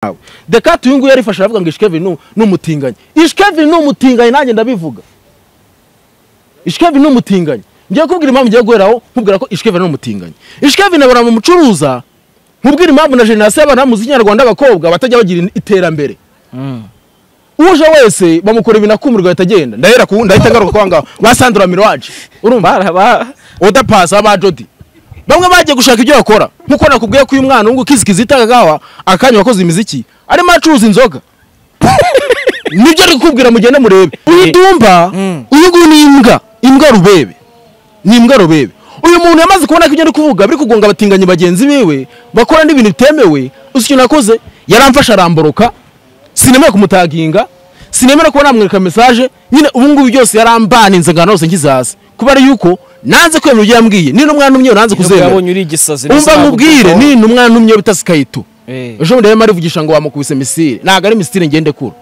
hawe dekate uyu nguyu yarifashe aravuga ngo ishikevi ni umutinganyi ishikevi ni umutinganyi nanjye ndabivuga ishikevi ni umutinganyi ngiye kubwira impamvu ngiye guheraho nkubwira ko ishikevi ni umutinganyi ishikevi na baramucuruza nkubwira impamvu na jenerasiyo y'abantu bamuzi ikinyarwanda abakobwa batajya bagira iterambere uje wese bamukora ibintu akumirwa ahita agenda ndahera ku wundi ahita agaruka kwa ngaho ba sandura mirowaje urumva odapasa ba jodi bamwe bagiye gushaka ibyo bakora nkuko nakubwiye ko uyu mwana wungu kizikizi itagahawa akanya wakoze imiziki arimo acuruza inzoga nibyo ari kukubwira mugende murebe uyu dumba uyu nguyu ni imbwa imbwa rubebe ni imbwa rubebe uyu muntu yamaze kubona ko ibyo ari kuvuga biri kugonga abatinganyi bagenzi biwe bakora n'ibintu bitemewe uzi ikintu nakoze yaramfashe aramboroka sinemera kumutaginga sinemera kuba namwereka mesaje nyine ubu ngubu byose yarambaninze ngana hose nkizaza kuba ari yuko nanze kwemera ibyo yambwiye nino mwana umwe nanze kuzemera umva nkubwire nino umwana umwe bitasi kayito ejo bundi yarimo arivugisha ngo wamukubise misile ntabwo ari misile ngende kure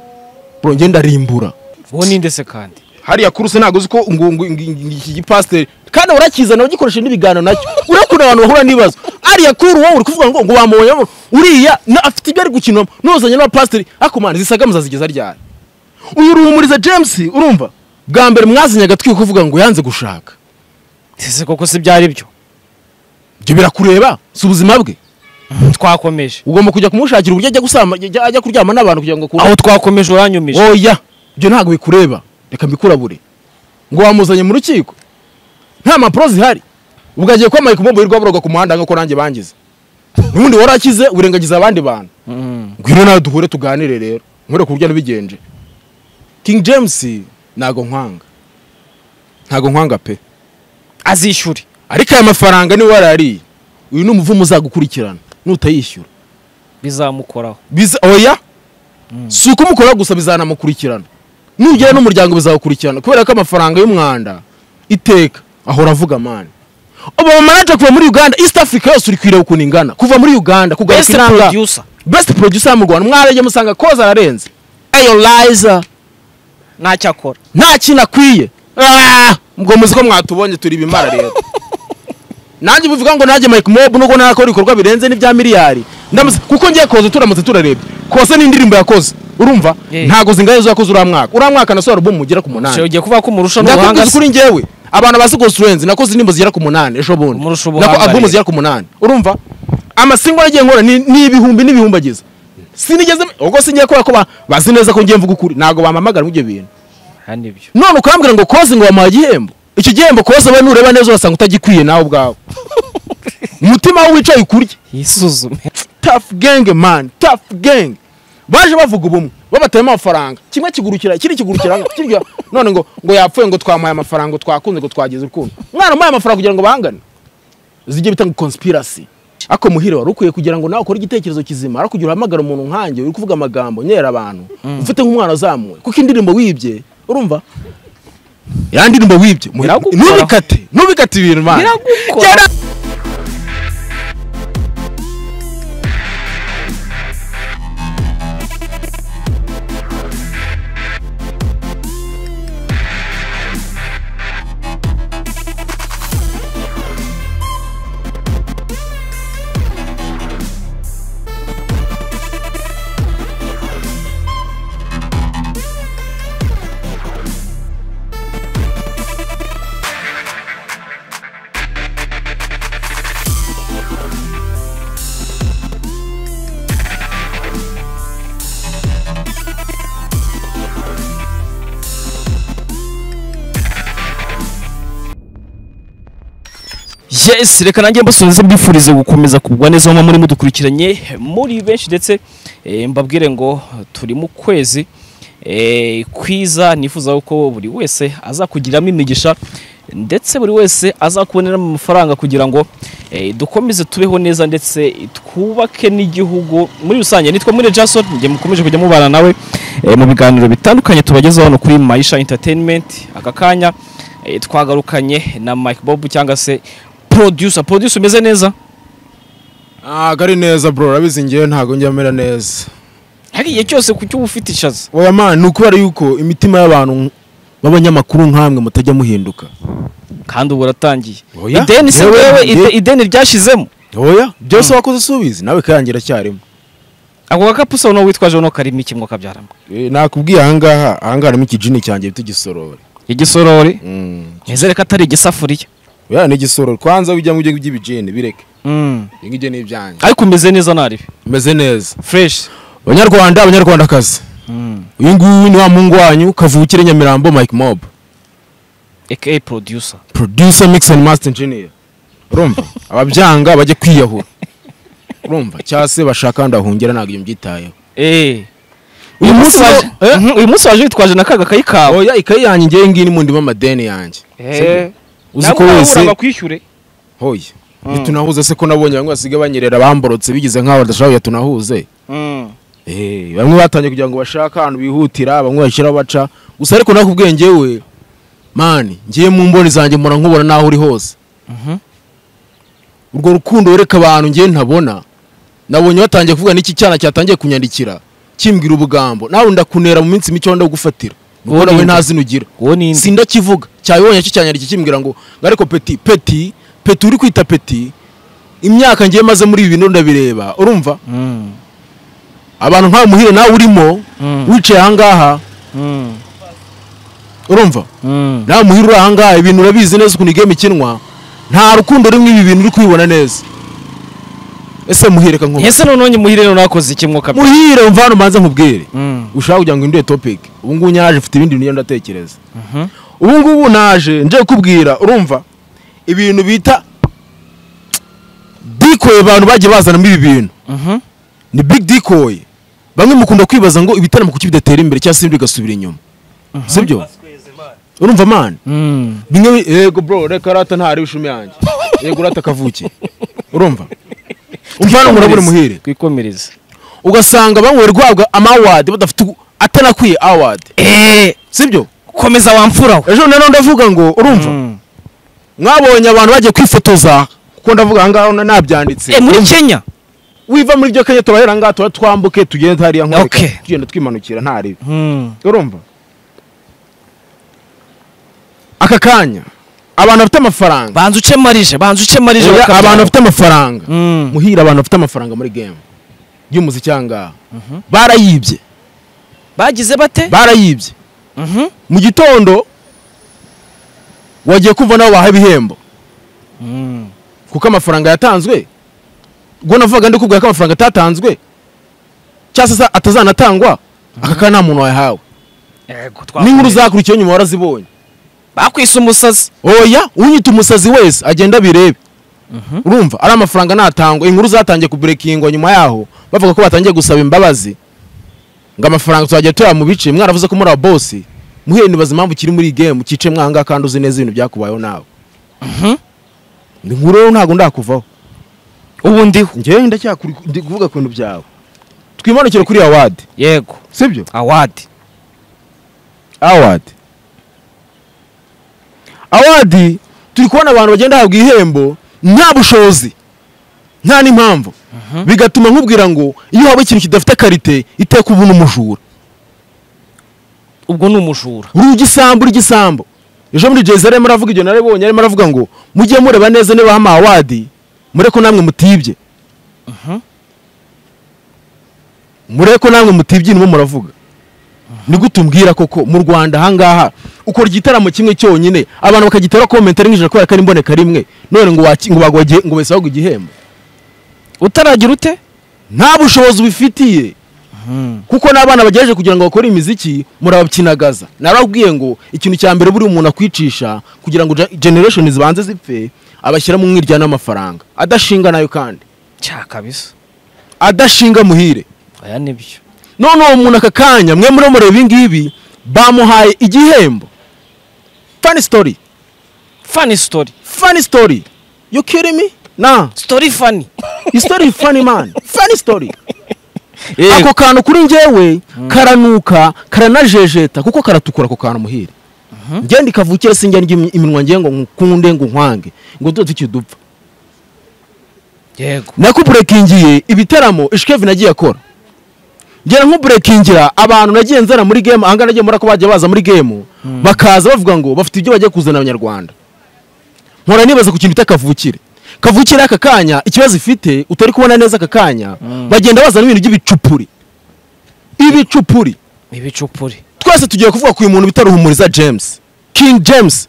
bro ngenda rimbura uwo ninde se kandi hariya kuruse ntabwo uzi ko ngo ngo- ngo- ngo- iki gipasiteri kandi urakizana ugikoresha n'ibiganiro nacyo urakunda abantu bahura n'ibibazo ariya kuri wowe uri kuvuga ngo ngo wamubonyemo uriya na- afite ibyo ari gukinamo n'uzanye n'abapasiteri ariko mwana zisagamuza zigeza ryari uyu ruhumuriza james urumva bwa mbere mwazinye agatwi kuvuga ngo yanze gushaka ese koko si byari byo ibyo birakureba si ubuzima bwe twakomeje ugomba kujya kumushakira uburyo ajya gusama ajya ajya kuryama n'abantu kugira ngo akure aho twakomeje uranyumije oya ibyo ntabwo bikureba reka mbikurabure ngo wamuzanye mu rukiko nta mpapuro zihari ubwo agiye kuba mayike umubu wirwaburoga ku muhanda nk'uko nanjye bangize n'ubundi warakize urengagiza abandi bantu ngwino nawe duhure tuganire rero nkore ku buryo ntibigenje king james ntago nkwanga ntago nkwanga pe azishyure ariko aya mafaranga niwe warariye uyu ni umuvumo uzagukurikirana nutayishyura bizamukoraho biza oya si uko umukora gusa bizanamukurikirana nugera n'umuryango bizawukurikirana kubera ko amafaranga y'umwanda iteka ahora avuga mani obamanaje kuva muri uganda east africa yose uri kwireba ukuntu ingana kuva muri uganda best kugaruka inanga producer best producer yo mu rwanda mwarajya musanga koza ararenze ayolayiza ntacyo akora nta kintu akwiye ubwo muzi ko mwatubonye turi ibimara rero nanjye bivuga ngo nanjye mike mob nubwo narakora ibikorwa birenze n'ibya miliyari ndamuzi kuko ngiye koze turamutse turarebye kose n'indirimbo yakoze urumva Yeah. ntago zingahe zo yakoze uriya mwaka uriya mwaka nasohora albumu ugera ku Shyo munani ugiye kuvuga ko umurusha n'ubuhanga ndakubwiza kuri njyewe abantu bazi Ghost Friends nakoze indirimbo zigera ku munani ejo bundi Umurusha Nako- ubuhanga albumu rero. zigera ku munani urumva amasingo yagiye nkora ni ni ibihumbi n'ibihumbi agize sinigeze ubwo singiye kubera ko ba- bazi neza ko ngiye mvuga ukuri ntabwo bampamagara muri ibyo bintu aha nibyo none ukambwira ngo koze ngo wamuha igihembo icyo gihembo koze we nureba neza urasanga utagikwiye nawe ubwawe umutima we wicaye ukurya yisuzume tafu genge mani tafu genge baje bavuga ubumwe babatayemo amafaranga kimwe kigurukira ikindi kigurukira kirya none ngo ngo yapfuye ngo twamuhaye amafaranga ngo twakunze ngo twagize urukundo mwana umuhaye amafaranga kugira ngo bangane zijye bitanga konspirasi ako muhire wari ukwiye kugira ngo nawe ukore igitekerezo kizima ariko kugira uhamagara umuntu nkanjye uri kuvuga amagambo nyera abantu ufite nk'umwana wazamuwe kuko indirimbo wibye urumva ya ndirimbo wibye muhi- Biragukora. ntubikate ntubikate ibintu mwana Biragukora. Gera- yes reka nanjye mbasubize mbifurize gukomeza kugwa neza aho muri mudukurikiranye muri benshi ndetse eh, mbabwire ngo turi mu kwezi eh, kwiza nifuza ko buri wese azakugiramo imigisha ndetse buri wese azakuboneramo amafaranga kugira ngo eh, dukomeze tubeho neza ndetse twubake n'igihugu muri rusange nitwa muri Jason njye mukomeje kujya mubana nawe eh, mu biganiro bitandukanye tubagezaho hano kuri Maisha Entertainment aka kanya eh, twagarukanye na Mike Bob cyangwa se producer producer umeze neza ntabwo ari neza bro urabizi ngewe ntabwo njya amera neza hari igihe cyose ku cyo uba ufite ishaza oya mani ni ukubera yuko imitima y'abantu b'abanyamakuru nk'amwe mutajya muhinduka kandi ubu uratangiye Oya. ideni se Yewe, wewe njye- ide- ideni ryashizemo oya byose wakoze usubizi nawe kayangira cyarimo ako gakapu usa n'uwo witwaje uno karimo iki ngo kabyaramo Eh, nakubwiye ahangaha ahangaha harimo ikijini cyanjye bita igisorori igisorori Mm. nizere ko atari igisafuriya oya ni igisorori kwanza ujya mu byo by'ibijini bireke Mm. ibi ngibyo ni ibyanjye ariko umeze neza nari meze neza fureshi banyarwanda abanyarwandakazi uyu nguyu ni wa muhungu wanyu kavukire nyamirambo mike mob aka producer producer mix and master engineer urumva ababyanga bajye kwiyahura urumva cyangwa se bashaka ahandi bahungira ntabwo iyo mbyitayeho Eh. uyu munsi waje wa- eh? Mhm, uyu munsi waje witwaje na kaga kayi kawe oya ikayi yanjye ngewe ngiyi ni mu ndimo amadeni yanjye Eh. uzi Nawe ko urabura wese bakwishyure hoya ntitunahuze se ko nabonye bamwe basigaye banyerera bamborotse bigize nk'aho badashaka tunahuze Mm. Eh, bamwe batangiye kugira ngo bashake ahantu bihutira bamwe bashyiraho baca gusa ariko nakubwiye ngewe mani ngiye mu mboni zanjye mpora nkubona n'aho uri hose Mhm. urwo rukundo wereka abantu ngewe ntabona nabonye batangiye kuvuga n'iki cyana cyatangiye kunyandikira kimbwira ubugambo nawe ndakunera mu minsi mike wenda gufatira Uwo ubona we ninde? nta zina ugira uwo ni indi sindakivuga cyabibonye cyo cyanyandikira kimbwira ngo ngo ariko peti peti peti uri kwita peti imyaka ngiye maze muri ibi bintu ndabireba urumva Mm. abantu nk'aho muhire nawe urimo Mm. wicaye ahangaha Mm. urumva Mm. nawe muhire uri ahangaha ibintu urabizi neza ukuntu igame ikinwa nta rukundo rumwe ibi bintu uri kubibona neza ese muhire ka nkubwire ese noneho nyi muhire noneho akoze iki mwuka muhire mva hano mbanze nkubwire Mm. ushaka kugira ngo induye topic ubu ngubu nyaraje mfite ibindi bintu ndatekereza Mhm. ubu ngubu naje nje kubwira urumva ibintu bita dikoye abantu bagiye bazanamo ibi bintu Mhm. ni big dikoye bamwe mukunda kwibaza ngo ibitaramo kuki bidatera imbere cyangwa se bigasubira inyuma sibyo urumva mani Mm. bimwe bi- yego bro reka rata ntari ishumi yanjye yego rata kavuki urumva umva hano murabure muhire twikomereze ugasanga bamwe bari guhabwa amawadi badafite ugu- atanakwiye awadi Eh, sibyo komeza wamfura we ejo nanone ndavuga ngo urumva Mm. mwabonye abantu bagiye kwifotoza kuko ndavuga aha ngaha nabyanditse Eh, muri kenya wiva muri byo kenya turahera aha ngaha tuba twambuke tugende hariya Okay. nkoreka tugenda twimanukira nta ribi Mm. urumva aka kanya abantu bafite amafaranga banza uce marije banza uce marije Oya, bakabyara. abantu bafite amafaranga Mm. muhira abantu bafite amafaranga muri game y'umuziki aha ngaha barayibye bagize bate barayibye Mhm. mu gitondo wagiye kumva nabo baha ibihembo Mm. kuko amafaranga yatanzwe ubwo navuga ndi kubwira ko amafaranga atatanzwe cyangwa se atazanatangwa aka kanya nta muntu wayahawe Yego, n'inkuru twakomeza. zakurikiyeho nyuma warazibonye bakwise umusazi oya unyita umusazi wese agenda abirebe Mhm. urumva ari amafaranga natangwa inkuru zatangiye kuburekingwa nyuma yaho bavuga ko batangiye gusaba imbabazi ngo amafaranga tuzajya tuya mu bice mwaravuze ko muri aba bosi muhere nibaza impamvu kiri muri iyi game cyice mwanga kandi uzi neza ibintu byakubayeho nawe Ndi inkuru rero ntabwo ndakuvaho ubu ndiho njyewe ndacyakuri ndi kuvuga ku bintu byawe twimanukire kuri awadi yego sibyo awadi awadi awadi turi kubona abantu bagenda bahabwa ihembo nta bushobozi nta n'impamvu bigatuma nkubwira ngo iyo waba ikintu kidafite karite iteka ubu n'umujura ubwo ni umujura uri igisambu uri igisambu ejo muri jezi arimo aravuga ibyo narabonye arimo aravuga ngo mujye mureba neza niba hama awadi mure ko namwe mutibye mure ko namwe mutibye irimo muravuga ni gute umbwira koko mu rwanda ahangaha ukora igitaramo kimwe cyonyine abantu bakagitera komentari nk'ijana kubera ko ari imboneka rimwe none ngo waki- ngo bagwagiye ngo bese bagwa igihembo utaragira ute nta bushobozi ubifitiye kuko n'abana bagerageje kugira ngo bakore imiziki murabakinagaza narababwiye ngo ikintu cya mbere buri umuntu akwicisha kugira ngo ge- generation zibanze zipfe abashyira mu mwiryana w'amafaranga adashinga nayo kandi cya kabisa adashinga muhire aya nibyo none uwo muntu aka kanya mwe muri mureba ibi ngibi bamuhaye igihembo fani sitori fani sitori fani sitori you kidding me na sitori fani isitori fani mani fani sitori ako kantu kuri njyewe karanuka karanajejeta kuko karatukura ako kantu muhire njye ndikavukire sinjya ndya imi- iminwa ngiye ngo nkunde ngo nkwange ngo tuba tukidupfa yego nakuburekingiye ibitaramo ishikevi nagiye akora ngera nkuburekingira abantu nagiye nzana muri gemu ahangaha nagiye muri ko bagiye baza muri gemu bakaza bavuga ngo bafite ibyo bagiye kuzana abanyarwanda nkora nibaza ku kintu bita kavukire kavukira aka kanya ikibazo ifite utari kubona neza aka kanya bagenda bazana ibintu by'ibicupuri ibicupuri ibicupuri twese tugiye kuvuga ku uyu muntu bita ruhumuriza james king james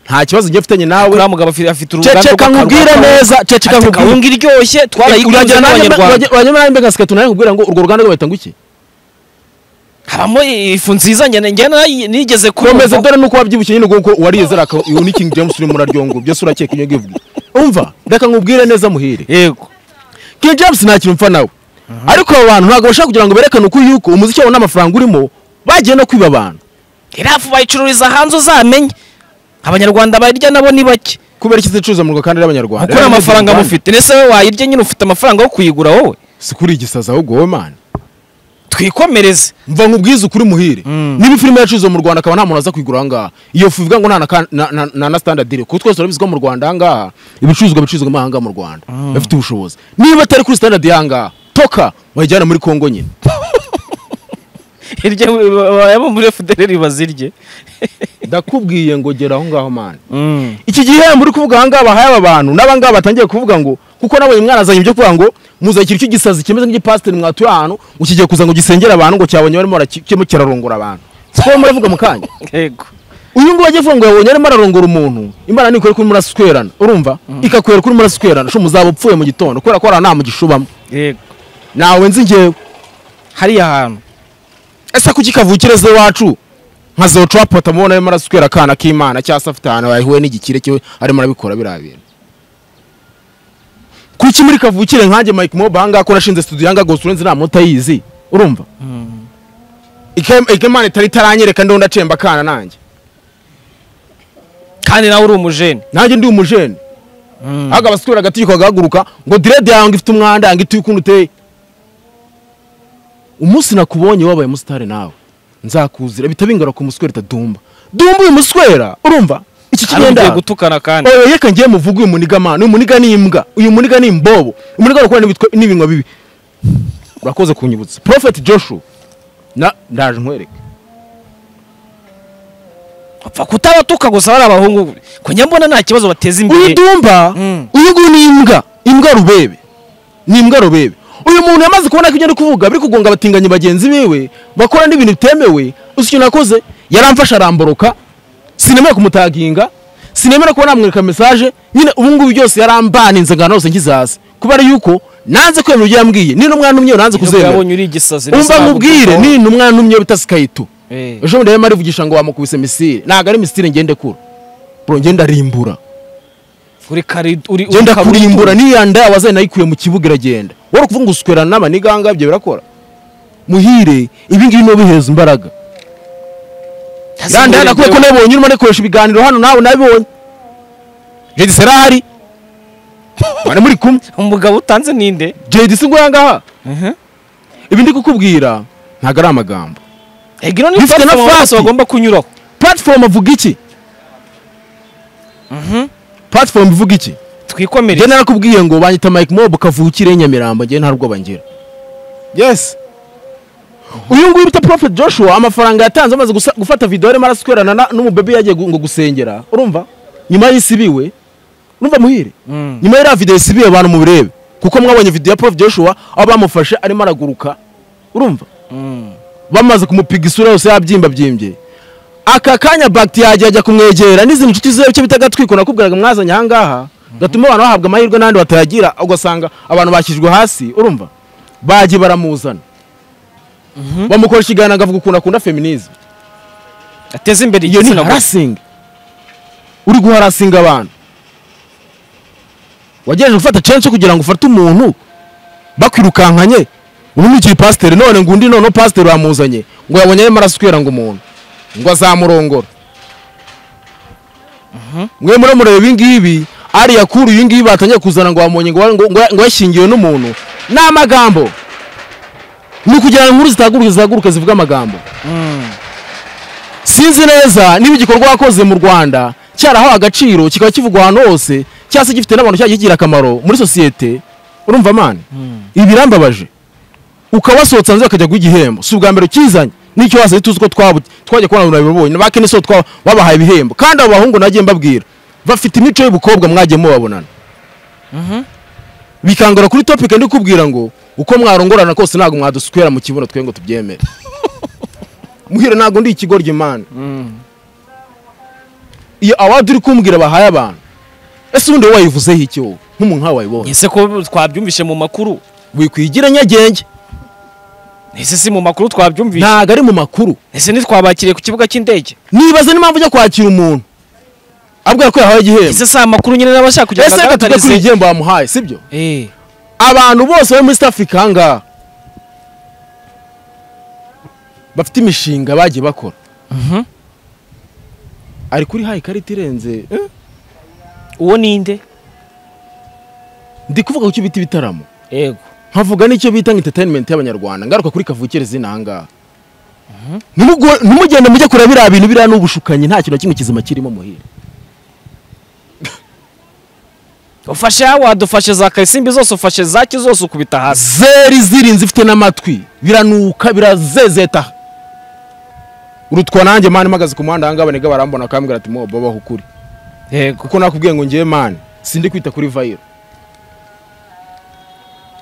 nta kibazo ngiye mfitanye nawe uriya mugabo afi- afite uruganda ceceka nkubwire neza ceceka ati nkubwire kawunga iryoshye twarayikunze Uragira nanjye- n'abanyarwanda uragira- uragira nanjye mbega sikatu nanjye nkubwira ngo urwo ruganda rwo bahita ngo iki habamo ifu nziza njye njye narayi- nigeze komeza kumva dore nuko wabyibushye nyine kuko warize araka uyu ni king james urimo uraryongo byose urakeka iyo ngiye kuvuga. umva reka nkubwire neza muhire yego king james nta kintu mpfa nawe ariko abo bantu ntabwo bashaka kugira ngo berekane uko yuko umuziki wabo n'amafaranga urimo bagiye no kwiba abantu iriya fu bayicururiza hanze uzamenye abanyarwanda bayirya nabo ni bake kubera iki zicuruzwa mu kandi y'abanyarwanda kuko nta mafaranga mufite ndetse wowe wayirya nyine ufite amafaranga yo kuyigura wowe si kuri igisaza ahubwo wowe mana twikomereze mva nkubwize ukuri muhire niba filime yacuruzwa mu rwanda akaba nta muntu aza kuyigura ahangaha iyo fu ivuga ngo nta na ka- na- na- na- na standard iri kuko twese turabizi ko mu rwanda ahangaha ibicuruzwa bicuruzwa mo ahangaha mu rwanda bafite ubushobozi niba atari kuri standard y'ahangaha toka wayijyana muri kongo nyine hirya bayabo muri federeri bazirye ndakubwiye ngo gera aho ngaho mana iki gihembo uri kuvuga ahangaha bahaye aba bantu n'abangaba batangiye kuvuga ngo kuko nabonye mwana azanye ibyo kuvuga ngo muzanye ikintu cy'igisazi kimeze nk'igipasiteri mwatuye ahantu ngo kigiye kuza ngo gisengere abantu ngo cyabonye barimo barakirimo kirarongora abantu siko muravuga mu kanya yego uyu nguyu agiye kuvuga ngo yabonye arimo ararongora umuntu imana nikore kuri murasi ukwerana urumva ikakwera kuri murasi ukwerana sho muzaba upfuye mu gitondo kubera ko hari nta mugishubamo yego nawe nzi ngewe hariya hantu ese kuki kavukire ze wacu nka zocu wapota mubona arimo araswera akana k'imana cyangwa se afite ahantu yahuye n'igikire cyo arimo arabikora biriya bintu kuki muri kavukire nkanjye mike moba ahangaha ko nashinze studio yanga gose urenze nta munota yizi urumva Ike- ike imana itari itaranyereka ndiho ndacemba akana nanjye kandi nawe uri umujene nanjye ndi umujene ahubwo abaswera agategeko gahaguruka ngo direde yawe ngo ifite umwanda ngo ituye ukuntu uteye umunsi nakubonye wabaye umusitari nawe nzakuzira bitabingara ku muswera itadumba dumba uyu muswera urumva iki hari ugiye kigenda gutukana kandi oya reka ngiye muvuge uyu muniga mana uyu muniga ni imbwa uyu muniga ni imbobo umuniga gukora n'ibitwa- n'ibinwa bibi urakoze kunyibutsa prophet joshua na ndaje nkwereke upfa kutabatuka gusa bari abahungu kujya mbona nta kibazo bateza uyu imbere dumba Mm. uyu nguyu ni imbwa imbwa rubebe ni imbwa rubebe uyu muntu yamaze kubona ko ibyo ari kuvuga biri kugonga abatinganyi bagenzi biwe bakora n'ibintu bitemewe uzi ikintu nakoze yaramfashe aramboroka sinemera kumutaginga sinemera kuba namwereka mesaje nyine ubu ngubu byose yarambaninze ngana hose ngizaza kuba ari yuko nanze kwemera ibyo yambwiye nino mwana umwe nanze Nubwo kuzemera yabonye uri igisazi umva nkubwire nino umwana umwe bitase kayito Eh. ejo bundi yarimo arivugisha ngo wamukubise misile ntabwo ari misile ngende kura bro ngenda rimbura uri kari uri uri genda kaburi- kurimbura niya nda wazaye nayikuye mu kibuga iragenda wari ukuvuga ngo usukwerana n'amaniganga ibyo birakora muhire ibi ngibi niyo bihereza imbaraga ya nda nakuye ko nabonye urimo nikoresha ibiganiro hano nawe nabibonye jedi serahari bari muri kumwe umugabo utanze ninde jedi si nguya ngaha Mhm. ibi ndi kukubwira ntabwo ari amagambo ego ino ni Bifite na platform abantu bose fati. bagomba kunyuraho platform avuga iki platform ivuga iki twikomereze njye narakubwiye ngo banyita mike mob kavukire nyamirambo njye nta rwoba ngira yes uyu nguyu bita prophet joshua amafaranga yatanze amaze gusa- gufata video arimo araswerana na- n'umubebe yagiye gu- ngo gusengera urumva nyuma y'isibiwe urumva muhire Mm. nyuma y'iriya video isibiwe abantu mubirebe kuko mwabonye video ya prophet joshua aho bamufashe arimo araguruka urumva Mm. bamaze kumupiga isura yose yabyimba byimbye aka kanya bagiti yagiye ajya kumwegera n'izindi nshuti ziwe icyo bita gatwiko nakubwiraga mwazanye ahangaha gatuma abantu bahabwa amahirwe n'andi batayagira ugasanga abantu bakijwe hasi urumva bagiye baramuzana bamukora ikiganiro akavuga ukuntu akunda feminism ateze imbere iyo ni igitsina gore harasingi uri guharasinga abantu wagerageje gufata censhi kugira ngo ufate umuntu bakwirukankanye ubu ni ikiyi pasiteri none ngo undi noneho pasiteri bamuzanye ngo yabonye arimo araswera ngo umuntu ngo azamurongora mwe muri mureba ibi ngibi ariya kuri ibi ngibi batangiye kuzana ngo bamumenye ngo ngo- ngo- ngo yashyingiwe n'umuntu ni amagambo ni ukugira ngo inkuru zitaguruka zihaguruka zivuga amagambo sinzi neza niba igikorwa wakoze mu rwanda cyarahawe agaciro kikaba kivugwa ahantu hose cyangwa se gifite n'abantu cyagiye kigira akamaro muri sosiyete urumva mani ibi birambabaje ukaba wasohotse hanze bakajya guha igihembo si ubwa mbere ukizanye n'icyo wasaye tuzi ko twabu- twajya kubona abantu babibonye bake n'iso twa- babahaye ibihembo kandi abo bahungu nagiye mbabwira bafite imico y'ubukobwa mwagiye mubabonana bikangora kuri topic ndi kubwira ngo uko mwarongorana kose ntabwo mwadusukwera mu kibuno twe ngo tubyemere muhire ntabwo ndi ikigoryi mana iyo awadi uri kumbwira bahaye abantu ese ubundi wowe wayivuzeho iki wowe nk'umuntu nkawe wayibonye ese ko twabyumvishe mu makuru wikwigira nyagenge ese si mu makuru twabyumvishe ntabwo ari mu makuru ese ntitwabakiriye ku kibuga cy'indege nibaza n'impamvu ujya kwakira umuntu abwira ko yahawe igihembo ese si amakuru nyine n'abashaka kujya ese reka tujye kuri iri gihembo bamuhaye sibyo Eh, abantu bose bari muri East Africa aha ngaha bafite imishinga bagiye bakora mhm. ari kuri hayi ikarita irenze uwo ninde ndi kuvuga ku cyo bita ibitaramo yego nkavuga n'icyo bita nka entertainment y'abanyarwanda ngaruka kuri kavukire zina aha ngaha Ntimugo- ntimugende mujye kureba biriya bintu biriya n'ubushukanyi nta kintu na kimwe kizima kirimo muhira ufashe wadufashe za karisimbi zose ufashe zaki zose ukubita hasi zeri zirinze ifite n'amatwi biranuka birazezeta urutwa nanjye mani mpagaze ku muhanda ahangaha banega barambona bakambwira ati mo babaho ukuri yego kuko nakubwiye ngo ngewe mani sindi kwita kuri vayiro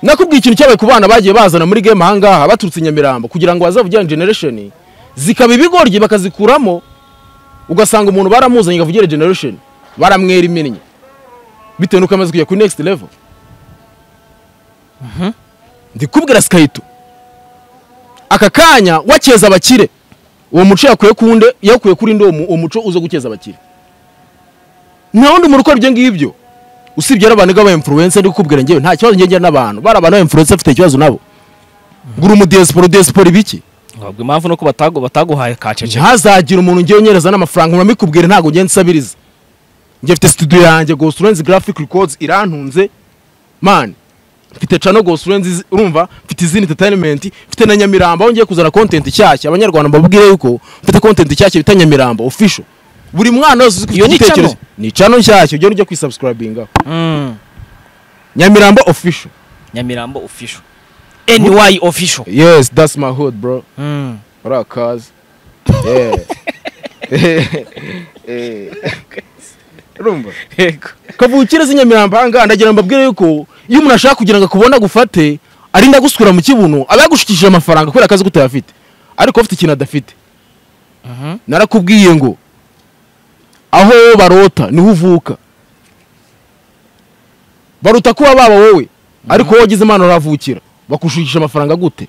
nakubwiye ikintu cyabaye ku bana bagiye bazana muri game ahangaha baturutse i nyamirambo kugira ngo bazavugire generation zikaba ibigoryi bakazikuramo ugasanga umuntu baramuzanye kavugire generation baramwera iminnyi bitewe n'uko amaze kujya kuri next level ndikubwira sikayito aka kanya wakeza abakire uwo muco yakuye kunde yakuye kuri ndi uwo mu- uwo muco uza gukeza abakire nta wundi muntu ukora ibyo ngibyo usibye ari abantu b'aba influencer ndi kukubwira njyewe nta kibazo njye ngira n'abantu bari abantu ba influencer bafite ikibazo nabo ngura umudiyasiporo diyasiporo ibiki ntabwo impamvu nuko batagu- bataguhaye kacece ntihazagira umuntu ngewe unyereza n'amafaranga muramikubwira ntabwo ngenda nsabiriza njye mfite studio yanjye gosurenzi graphic records irantunze man mfite cano gosurenzi urumva mfite izindi entertainment mfite na nyamirambo aho ngiye kuzana content nshyashya abanyarwanda mbabwire yuko mfite content nshyashya bita nyamirambo official buri mwana wese uzi ko Iyo ufite ni cano? igitekerezo- ni cano nshyashya ugenda ujya kwisubscribingaho Mm. nyamirambo official nyamirambo official ny official yes that's my hood bro Mm. urakazi yeah Eh. urumva yego kavukire z'inyamirambo ahangaha ndagira ngo mbabwire yuko iyo umuntu ashaka kugira ngo akubone agufate arinda agusukura mu kibuno aba yagushikishije amafaranga kubera akazi kutayafite ariko afite ikintu adafite Mhm. narakubwiye ngo aho barota niho uvuka baruta kuba baba wowe ariko wowe wagize imana uravukira bakushukisha amafaranga gute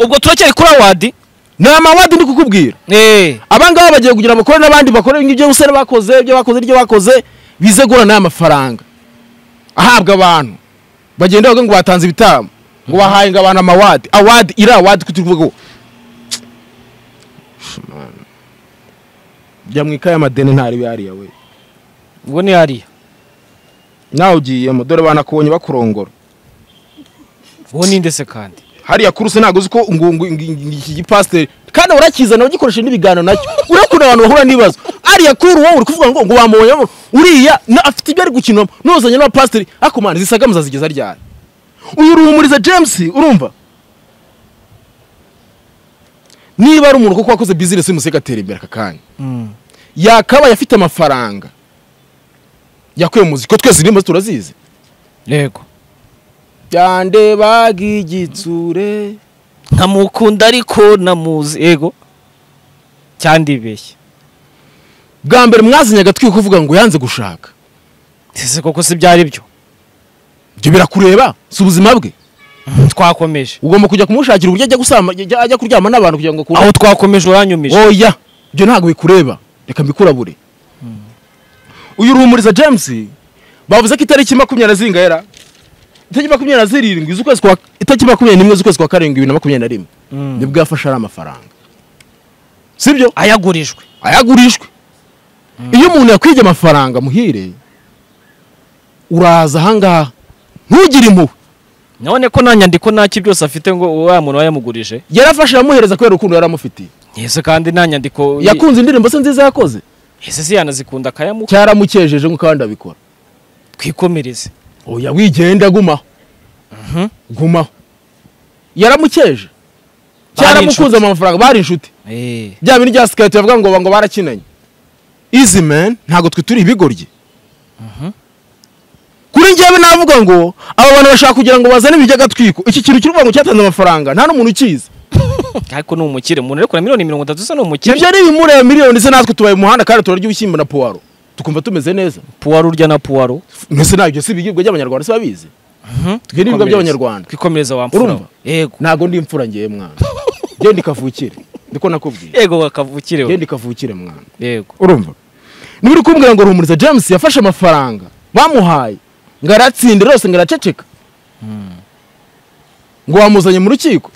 ubwo turacyari kuri awadi ni amawadi ndi kukubwira Eh, abangaba bagiye kugira bakore n'abandi bakore ibyo gusa bakoze ibyo bakoze ibyo bakoze bize guhura n'aya mafaranga ahabwa abantu bagenda bavuga ngo batanze ibitambo ngo bahaye ngo abantu amawadi awadi iri awadi ko turi kuvuga ngo jya mu ikaye amadeni ntari yariya we ubwo ni hariya nawe ugiyemo dore banakubonye bakurongora uwo ninde se kandi hariya kuruse ntabwo uzi ko ngo- ngo- ngo- ngo- iki gipasiteri kandi urakizana bagikoresha n'ibiganiro nacyo urakunda abantu bahura n'ibibazo ariya kuri wowe uri kuvuga ngo ngo bamubonyemo uriya na- afite ibyo ari gukinamo nuzanye n'abapasiteri ariko mwana izi sagama zazigeza ryari uyu ruhumuriza james urumva niba ari umuntu kuko wakoze bizinesi y'umuseke atera imbere aka kanya Mm. yakabaye afite amafaranga yakuye mu muziki ko twese irimo turazizi yego byande bagigitsure nkamukunda ariko namuzi yego cyandibeshye bwa mbere mwazanye agatwi ko kuvuga ngo yanze gushaka ese koko si byari byo ibyo birakureba si ubuzima bwe twakomeje ugomba kujya kumushakira uburyo ajya gusama ajya ajya kuryama n'abantu kugira ngo akunde aho twakomeje uranyumije oya ibyo ntabwo bikureba reka mbikurabure uyu ruhumuriza james bavuze ko itariki makumyabiri zingahera itariki makumyabiri na zirindwi z'ukwezi kwa itariki makumyabiri n'imwe z'ukwezi kwa karindwi bibiri na makumyabiri na rimwe Mm. nibwo yafashe ari amafaranga sibyo ayagurijwe ayagurishwe iyo umuntu yakwibye amafaranga muhire uraza ahangaha ntugire impuhwe none ko nta nyandiko nta ki byose afite ngo wa muntu wayamugurije yarafashe aramuhereza kubera urukundo yari amufitiye ese kandi nta nyandiko yakunze indirimbo se nziza yakoze ese si yanazikunda akayamuha cyaramukejeje nk'uko abandi babikora twikomereze oya wigenda gumaho Mhm. gumaho yaramukeje Bari cyaramukunze inshuti. amafaranga bari inshuti Eh, bya bintu bya sikayiti bavuga ngo ngo barakinanye izi meni ntabwo twe turi ibigoryi kuri njyewe navuga ngo aba bantu bashaka kugira ngo bazane ibijyagatwiko iki kintu cy'u Rwanda cyatanze amafaranga nta n'umuntu ukizi ariko ni umukire umuntu ari kureba miliyoni mirongo itatu se ni umukire ibyo ni bimureba miliyoni se natwe tubaye mu muhanda kandi turarya ibishyimbo na puwaro tukumva tumeze neza puwaro urya na puwaro mbese ntabyo si ibiribwa by'abanyarwanda si babizi Twe n'ibiribwa Twikomereze. by'Abanyarwanda. twikomereza wa mfura Urumva? we. yego ntabwo ndi imfura ngewe mwana ngende kavukire niko nakubwiye yego wakavukire we. ngende kavukire mwana yego urumva niba uri kumbwira ngo ruhumuriza james yafashe amafaranga bamuhaye ngo aratsinde rwose ngo araceceka ngo wamuzanye mu rukiko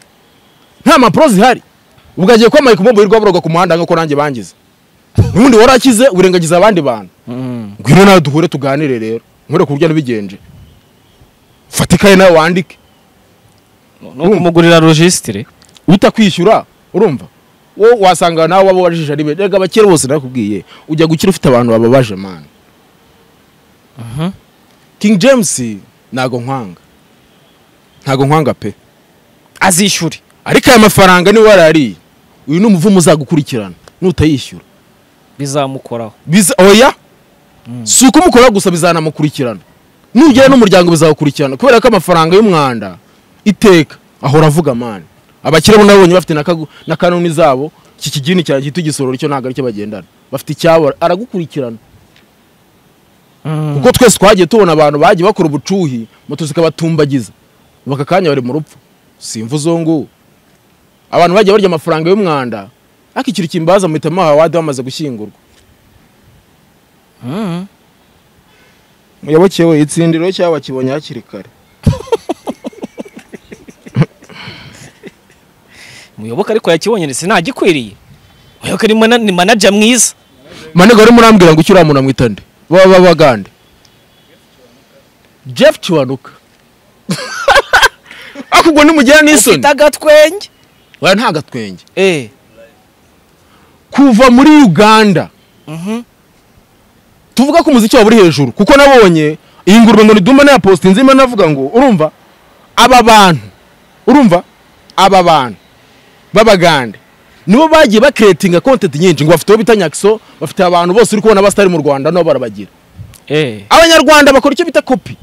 nta mpapuro zihari ubwo agiye kwamaye ku mbombo yirirwa buroga ku muhanda nk'uko nanjye bangize n'ubundi warakize urengagiza abandi bantu Mm. ngwino nawe duhure tuganire rero nkore ku buryo n'ubigenje fata ikaye nawe wandike ni ukumugurira rojisitire utakwishyura urumva wowe wasanga nawe waba wabajije ari benshi reka abakire bose nakubwiye ujya gukira ufite abantu bababaje mani king james ntago nkwanga ntago nkwanga pe azishyure ariko aya mafaranga niwe warariye uyu ni umuvumo uzagukurikirana nutayishyura bizamukoraho Biza- oya si uko umukora gusa bizanamukurikirana nugera n'umuryango bizawukurikirana kubera ko amafaranga y'umwanda iteka ahora avuga mani abakire bo nabonye bafite na kagu- na kanuni zabo iki kigini cyanjye gito igisororo cyo ntabwo aricyo bagendana bafite icyabo aragukurikirana kuko twese twagiye tubona abantu bagiye bakora ubucuhi moto zikabatumbagiza baka kanya bari mu rupfu simva uzongu abantu bagiye barya amafaranga y'umwanda ariko ikintu kimbaza muhita muhawadi bamaze gushyingurwa Mm. muyoboke we itsindiro cyabo bakibonye hakiri kare muyoboke ariko yakibonye sinagikwiriye muyoboke ni mana- ni manaja mwiza manega rero murambwira ngo icyo uriya muntu amwita nde baba bagande jeff kiwanuka ariko ubwo nimugira n'isoni ufite agatwenge waya nta gatwenge Eh, kuva muri uganda mhm. tuvuga ko umuziki waba uri hejuru kuko nabonye iyi ngurube ngo nidumba nayapositinze imana navuga ngo urumva aba bantu urumva aba bantu b'abagande nibo bagiye bakiretinga kontenti nyinshi ngo bafite uwo bita nyakiso bafite abantu bose uri kubona basitari mu rwanda nabo barabagira Eh, abanyarwanda bakora icyo bita kopi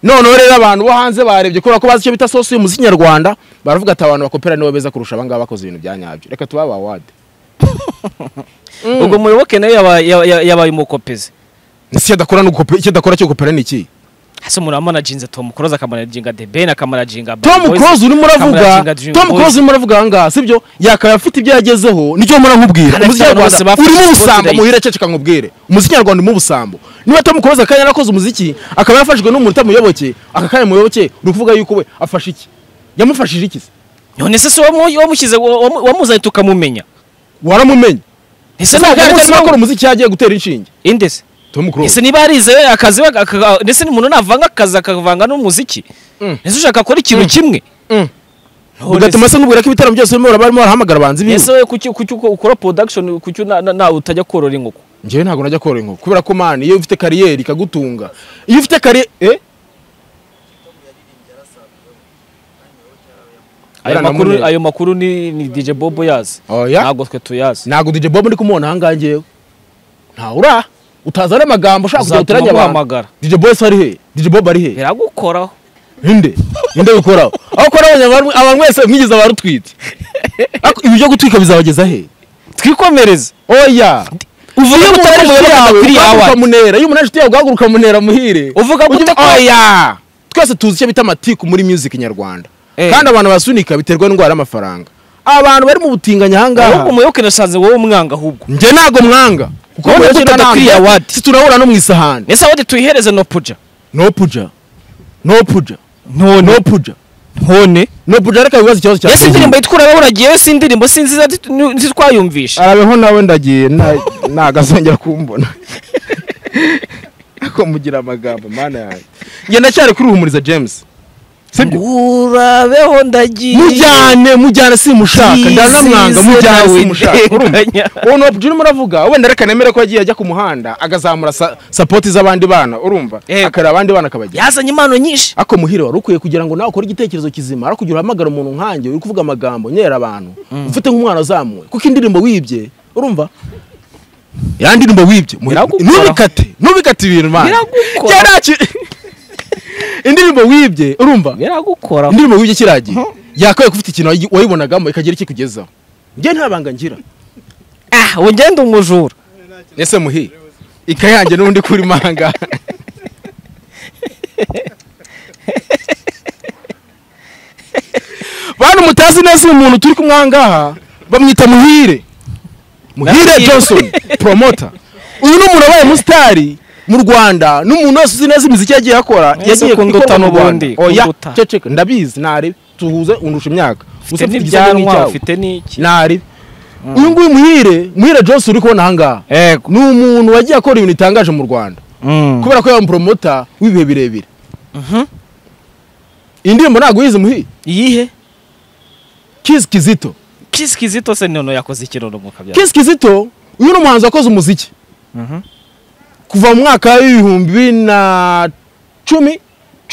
noneho rero abantu bo hanze barebye kubera ko bazi icyo bita sosi y'umuziki nyarwanda baravuga ati abantu bakopera nibo beza kurusha abangaba bakoze ibintu bya nyabyo reka tubabe awadi ubwo muyoboke nawe yaba- yaba- yaba- yabaye umukopezi icyo adakora ni ugukope- icyo adakora cyo gukopera ni iki hasi umuntu amanajinze tom close akamanaginga the ben akamanaginga Bad tom Boys, close urimo uravuga akamanaginga Dream tom Boys. close urimo uravuga aha ngaha sibyo yakaba afite ibyo yagezeho nicyo mpora nkubwira Kandi umuziki afite abantu bose nyarwanda bafite urimo ubusambo spotlight. muhire ceceka nkubwire umuziki nyarwanda urimo ubusambo niba tom close akanya yarakoze umuziki akaba yafashijwe n'umuntu utamuyoboke aka kanya muyoboke uri kuvuga yuko we afashe iki yamufashije iki se none se si wamu- wamushyize wamu- wamuzanye tukamumenya waramumenye ese ese ntabwo ntabwo umunsi ari bakora umuziki yagiye gutera inshinge indese tom close ese niba yarize akazi we- aka- ndetse umuntu navanga akazi akavanga n'umuziki Mm. ese ushaka akora ikintu kimwe Mm. None bigatuma se- se nkubwira ko ibitaramo byose barimo baraba- barimo barahamagara abahanzi biwe ese wowe kuki kuki uko- ukora production kuki na- na- nawe utajya korora inkoko njyewe ntabwo najya korora inkoko kubera ko mani iyo ufite kariyeri ikagutunga iyo ufite kariyeri eh ayo Bwana makuru Muneza. ayo makuru ni ni DJ Bobo yazi oya ntabwo twe tuyazi ntabwo DJ Bob ndi kumubona aha ngaha ngewe ntawe ura utazana amagambo ushaka kujya uzatuma uteranya abantu muhamagara DJ Boss ari he DJ Bob ari he biragukoraho ninde ninde bikoraho aho ukora abanyarwanda abantu mwese mwigeze abarutwite Ariko ibi byo gutwika bizabageza he twikomereze oya uvuga iyo ko utari umunani umuyoboke yawe akwiriye ugahaguruka awacu munera iyo umunani yawe ugahaguruka munera muhire uvuga ko Ujye- utari oya twese tuzi icyo bita amatiku muri music nyarwanda Eh. kandi abantu basunika biterwa n'indwara y'amafaranga abantu bari mu butinganyi aha ngaha ahubwo umuyoboke nashanze wowe umwanga ahubwo njye ntago mwanga kuko Wowe mwese udafata ntabwo- kwiriya wadi. si turahura no mu isahani ese aho tuyihereze no puja no puja no puja no puja ntone no puja reka wibaze ikibazo cyawe ese indirimbo yitwuraho uragiyeyo si indirimbo si nziza zi- ni- si twayumvisha arabeho nawe ndagiye nta- ntagasongera kumbona ariko mugira amagambo mana yawe njye ndacyari kuri ruhumuriza james sibyo urabeho ndagiye mujyane mujyane simushaka ndanamwanga mujyane simushaka urumva uwo ni opujini muravuga wenda reka nemere ko yagiye ajya ku muhanda agazamura sa- sapoti z'abandi bana urumva Yego. akareba abandi bana akabajya yazanye impano nyinshi ako muhire wari ukwiye kugira ngo nawe ukore igitekerezo kizima ariko kugira uhamagara umuntu nkanjye uri kuvuga amagambo nyera abantu ufite nk'umwana uzamuwe kuko indirimbo wibye urumva yandi ndirimbo wibye Biragukora. ntubikate ntubikate ibintu mana Biragukora. kera ki- indirimbo wibye urumva biragukora indirimbo wibye kiragiye yakabaye kufite ikintu wayi- wayibonagamo ikagira iki kugezaho njye nta banga ngira ah ugenda umujura ese muhi ikayange n'undi kuri manga bantu mutazi neza uyu muntu turi kumwe aha ngaha bamwita muhire muhire Ndamwita. johnson promota uyu ni umuntu wabaye umusitari mu rwanda n'umuntu wese uzi neza imiziki yagiye akora Mwese yagiye kunduta ikorwa mu n'ubundi, Rwanda. oya kunduta. ceceka ndabizi ntarebe tuhuze undusha imyaka ufite Gusa n'ibyanwa nk'icyawe. ufite n'iki ntarebe uyu nguyu muhire muhire johnson uri kubona aha ngaha yego ni umuntu wagiye akora ibintu bitangaje mu rwanda kubera ko yaba umupromota w'ibihe birebire Mhm. indirimbo ntabwo yize muhi iyihe kizi kizito kisi kizito se noneho yakoze ikirundo mu kabyara kizi kizito uyu ni umuhanzi wakoze umuziki Mhm. kuva mu mwaka w'ibihumbi na cumi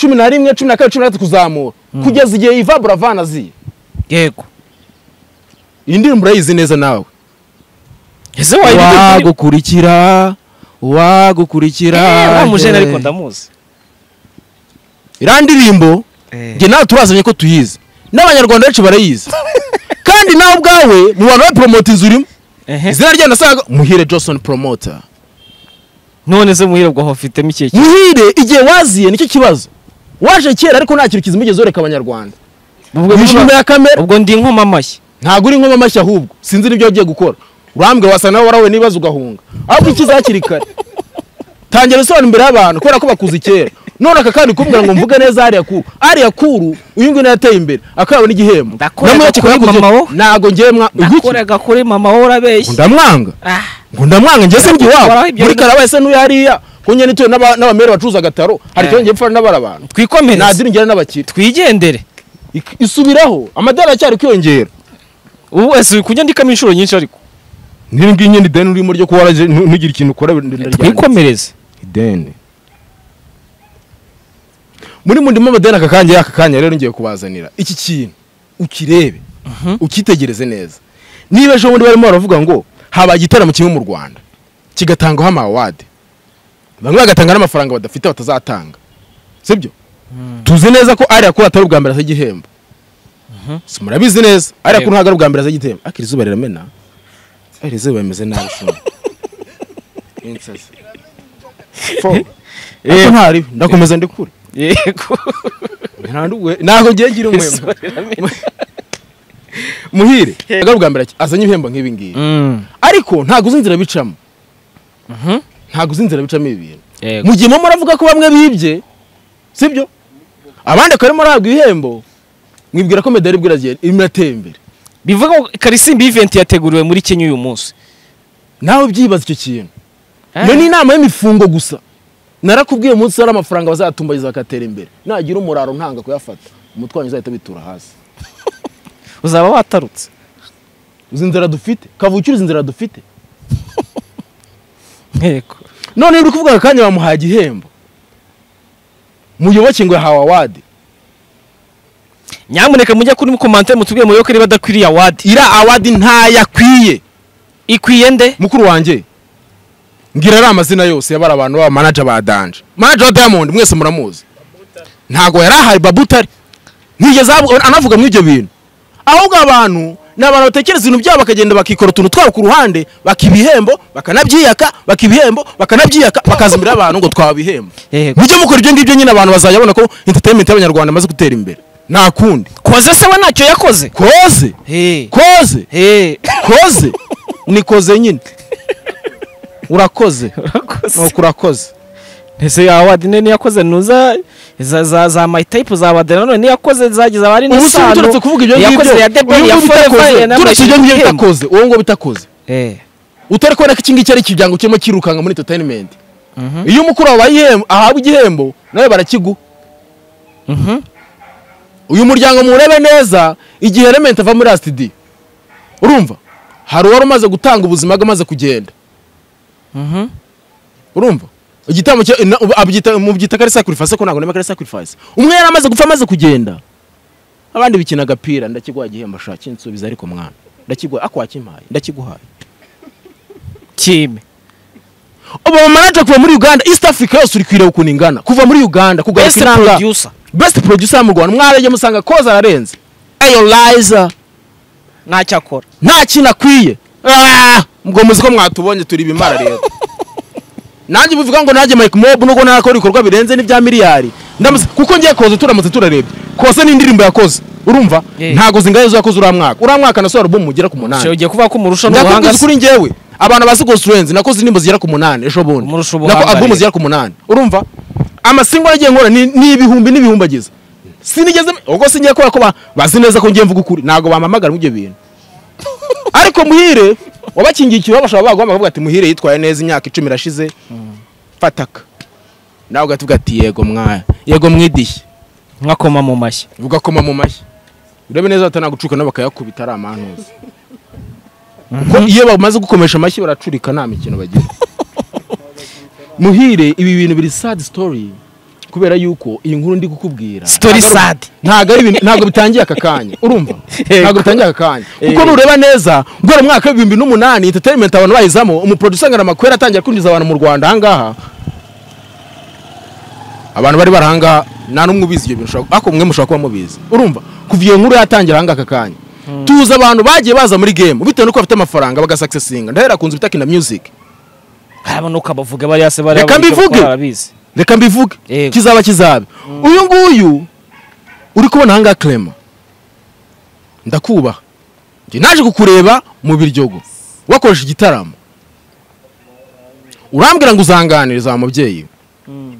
cumi na rimwe cumi na kabiri cumi na gatatu kuzamura kugeza igihe iva buravana aziye yego iyi ndirimbo urayizi neza nawe ese wayibigira wagukurikira wagukurikira wa mujene ariko ndamuzi iriya ndirimbo njye nawe turazanye ko tuyizi n'abanyarwanda benshi barayizi kandi nawe ubwawe mu bantu baporomota inzu urimo Ehe. izina ryayo nasaga muhire johnson promota none se muhirebwa aho afitemo ikihe kintu muhire igihe waziye nicyo kibazo waje kera ariko nta kintu kizima ugeze wereka abanyarwanda ubwo wishyura imbere ya kamera ubwo ndi inkoma amashyi ntabwo uri nkoma amashyi ahubwo sinzi n'ibyo wagiye gukora urambwira wasanga nawe warahuye n'ibibazo ugahunga ahubwo ikiza hakiri kare tangira usobanura imbere y'abantu kubera ko bakuzi kera none aka kandi kumbwira ngo mvuge neza hariya kuru hariya kuru uyu nguyu niwe yateye imbere akabawe n'igihembo Ndakoraga Namwe bakikora kuri kuzi- mama wo. ntabwo ngewe mwa Ngo nakoraga kuri mama wowe urabeshya ndamwanga ah ngo ndamwanga njye se njye Wakoraho iwabo ibyo muri bintu. karabaye se n'uyu hariya ko njye nituye n'aba- n'abamere bacuruza agataro hari Eh. icyo njye mpfana n'abari abantu twikomereze nadiringira n'abakire twigendere Ik- isubiraho amadolari acyari kwiyongera ubu ese uri kujya ndikamo inshuro nyinshi ariko n'iri ngiri nyine ideni urimo ryo kuba waraje ntu- ntugire ikintu ukora ndaryanditse. twikomereze ideni muri mu ndimo amadeni aka kanya aka kanya rero ngiye kubazanira iki kintu ukirebe ukitegereze neza niba ejo bundi barimo baravuga ngo haba igitaramo kimwe mu rwanda kigatangwaho amawade bamwe bagatanga n'amafaranga badafite batazatanga sibyo tuzi neza ko ariya kuri atari ubwa mbere aza igihembo Si murabizi neza ariya kuri Yego. ntabwo ari ubwa mbere aza igihembo akiri izuba riramena ari izuba rimeze nabi shuma Yego. ariko ntari ndakomeza ndikure yego ntanduwe ntago ngiye ngira umwema muhire ntabwo ari ubwa mbere azanye ibihembo nk'ibi ngibi ariko ntabwo uzi inzira bicamo ntabwo uzi inzira bicamo ibi bintu mu gihe mama aravuga ko bamwe bibye sibyo abandi akaba arimo arahabwa ibihembo mwibwira ko medali ibwira igihe irimo iratera imbere bivuga ngo karisimbi event yateguriwe muri kenya uyu munsi nawe byibaza icyo kintu iyo ni inama y'imifungo gusa narakubwiye umunsi hari amafaranga bazatumbageza bakatera imbere nagira umuraro ntanga kuyafata umutwe wanyu uzahita bitura hasi uzaba watarutse uzi inzira dufite kavukire uzi inzira dufite yego none uri kuvuga aka kanya bamuhaye igihembo muyoboke ngo yahawe awadi nyamuneka mujye kuri mukomante mutubwire muyoboke niba adakwiriye awadi iriya awadi ntayo akwiye ikwiye nde mukuru wanjye ngira ari amazina yose yabara abantu baba manaja ba danje manaja wa diamond mwese muramuzi ntabwo yari ahaye babutari ntiyigeze ahabu- anavuga muri ibyo bintu ahubwo abantu ni abantu batekereza ibintu byabo bakagenda bakikora utuntu twabo ku ruhande bakibihembo bakanabyiyaka bakibihembo bakanabyiyaka bakaza imbere y'abantu ngo twabihembo yego mujye mukora ibyo ngibyo nyine abantu bazajya babona ko entertainment y'abanyarwanda imaze gutera imbere nta kundi koze se we ntacyo yakoze koze Hey. koze Hey. koze ni koze nyine urakoze urakoze nuko urakoze ese ya awadi ne niyakoze nuza za za za my type za awadi nanone niyakoze zagize abari ubu si uturetse kuvuga ibyo ngibyo yakoze ya uyu debeli ya nguyu bitakoze, forever turetse ibyo ngibyo bitakoze uwo nguwo bitakoze eh utari kubona ko iki ngiki ari ikirango kirimo kirukanka muri entertainment iyo umukuru wawe abaye igihembo- ahabwa igihembo nawe barakiguha mhm uyu muryango muwurebe neza igihe element ava muri asitidi urumva hari uwari umaze gutanga ubuzima bwe amaze kugenda mhm urumva igitambo cya- na- ubu- abyita- mubyita kare sacrifice ko ntabwo nemera kare sacrifice umwe yari amaze gupfa amaze kugenda abandi bikina agapira ndakiguha igihembo shaki nsubiza ariko mwana ndakiguha ako wakimpaye ndakiguhaye kime ubu manager kuva muri uganda east africa yose uri kwireba ukuntu ingana kuva muri uganda kugana best kinanga producer best producer mu rwanda mwarajya musanga koza ararenze ayolayiza ntacyakora nta kintu akwiye Ah! ubwo muzi ko mwatubonye turi ibimara rero nanjye bivuga ngo nanjye mike mob nubwo narakora ibikorwa birenze n'ibya miliyari ndamuzi kuko ngiye koza turamutse turarebye koza ni indirimbo yakoze urumva Yeah. ntago zingana izo yakoze uriya mwaka uriya mwaka nasohora album ugera ku munani ugiye kuvuga ko umurusha n'ubuhanga ndakubwiza kuri njyewe abantu bazi Ghost Friends nakoze indirimbo zigera ku munani ejo bundi Umurusha nako ubuhanga album rero. zigera ku munani urumva amasingo yagiye nkora ni ni ibihumbi n'ibihumbi agize sinigeze ubwo singiye kubera ko ba- bazi neza ko ngiye mvuga ukuri ntabwo bampamagara muri ibyo bintu ariko muhire wabakingiye ikibazo bashobora baguhamagara bavuga ati muhire yitwaye neza imyaka icumi irashize fataka nawe ugatuvuga ati yego mwaya yego mwidishye nkakoma mu mashyi ugakoma mu mashyi urebe neza batanagucuka nabo bakayakubita ari amantuza kuko iyo bamaze gukomesha amashyi baracurika nta mikino bagira muhire ibi bintu biri sad story kubera yuko iyi nkuru ndi kukubwira Story ntabwo- sad. ntabwo ari ibintu- ntabwo bitangiye aka kanya urumva Yego. ntabwo bitangiye aka kanya kuko Yego. nureba neza guhera mu mwaka w'ibihumbi n'umunani entertainment abantu bayizamo umuproducer ngana makwera atangira kwinjiza abantu mu rwanda ahangaha abantu bari bari ahangaha nta n'umwe ubizi ibyo bintu ushobora- ariko mwe mushobora kuba mubizi urumva kuva iyo nkuru yatangira ahangaha aka kanya tuzi abantu bagiye baza muri game bitewe n'uko bafite amafaranga bagasakisesinga ndahera ku nzu bita kina music harabona ukabavuga bariya se bariya Reka bariya mbivuge. bakora barabizi reka mbivuge Yego. kizaba kizabe uyu nguyu uri kubona ahangaha clement ndakubaha njye naje kukureba mu biryogo wakoresha igitaramo urambwira ngo uzanganiriza wa mubyeyi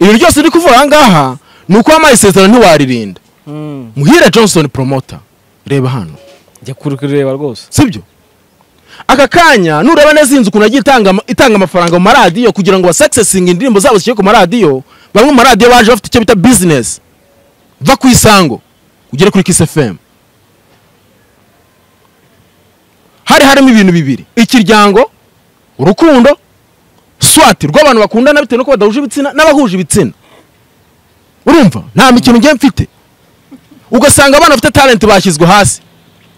ibi ryose uri kuvuga ahangaha ni uko wampaye isezerano ntiwaririnda Mm. muhire johnson promoter reba hano njya kuri kureba rwose sibyo aka kanya nureba neza iyi nzu ukuntu yagiye itanga, ama- itanga amafaranga mu maradiyo kugira ngo basakisesinge indirimbo zabo zishyire ku maradiyo bamwe mu maradiyo baje bafite icyo bita bizinesi va ku isango ugere kuri kisi fm hari harimo ibintu bibiri ikiryango urukundo swati rw'abantu bakundana bitewe nuko badahuje ibitsina n'abahuje ibitsina urumva nta mikino ngiye mfite ugasanga abana bafite talenti bashyizwe hasi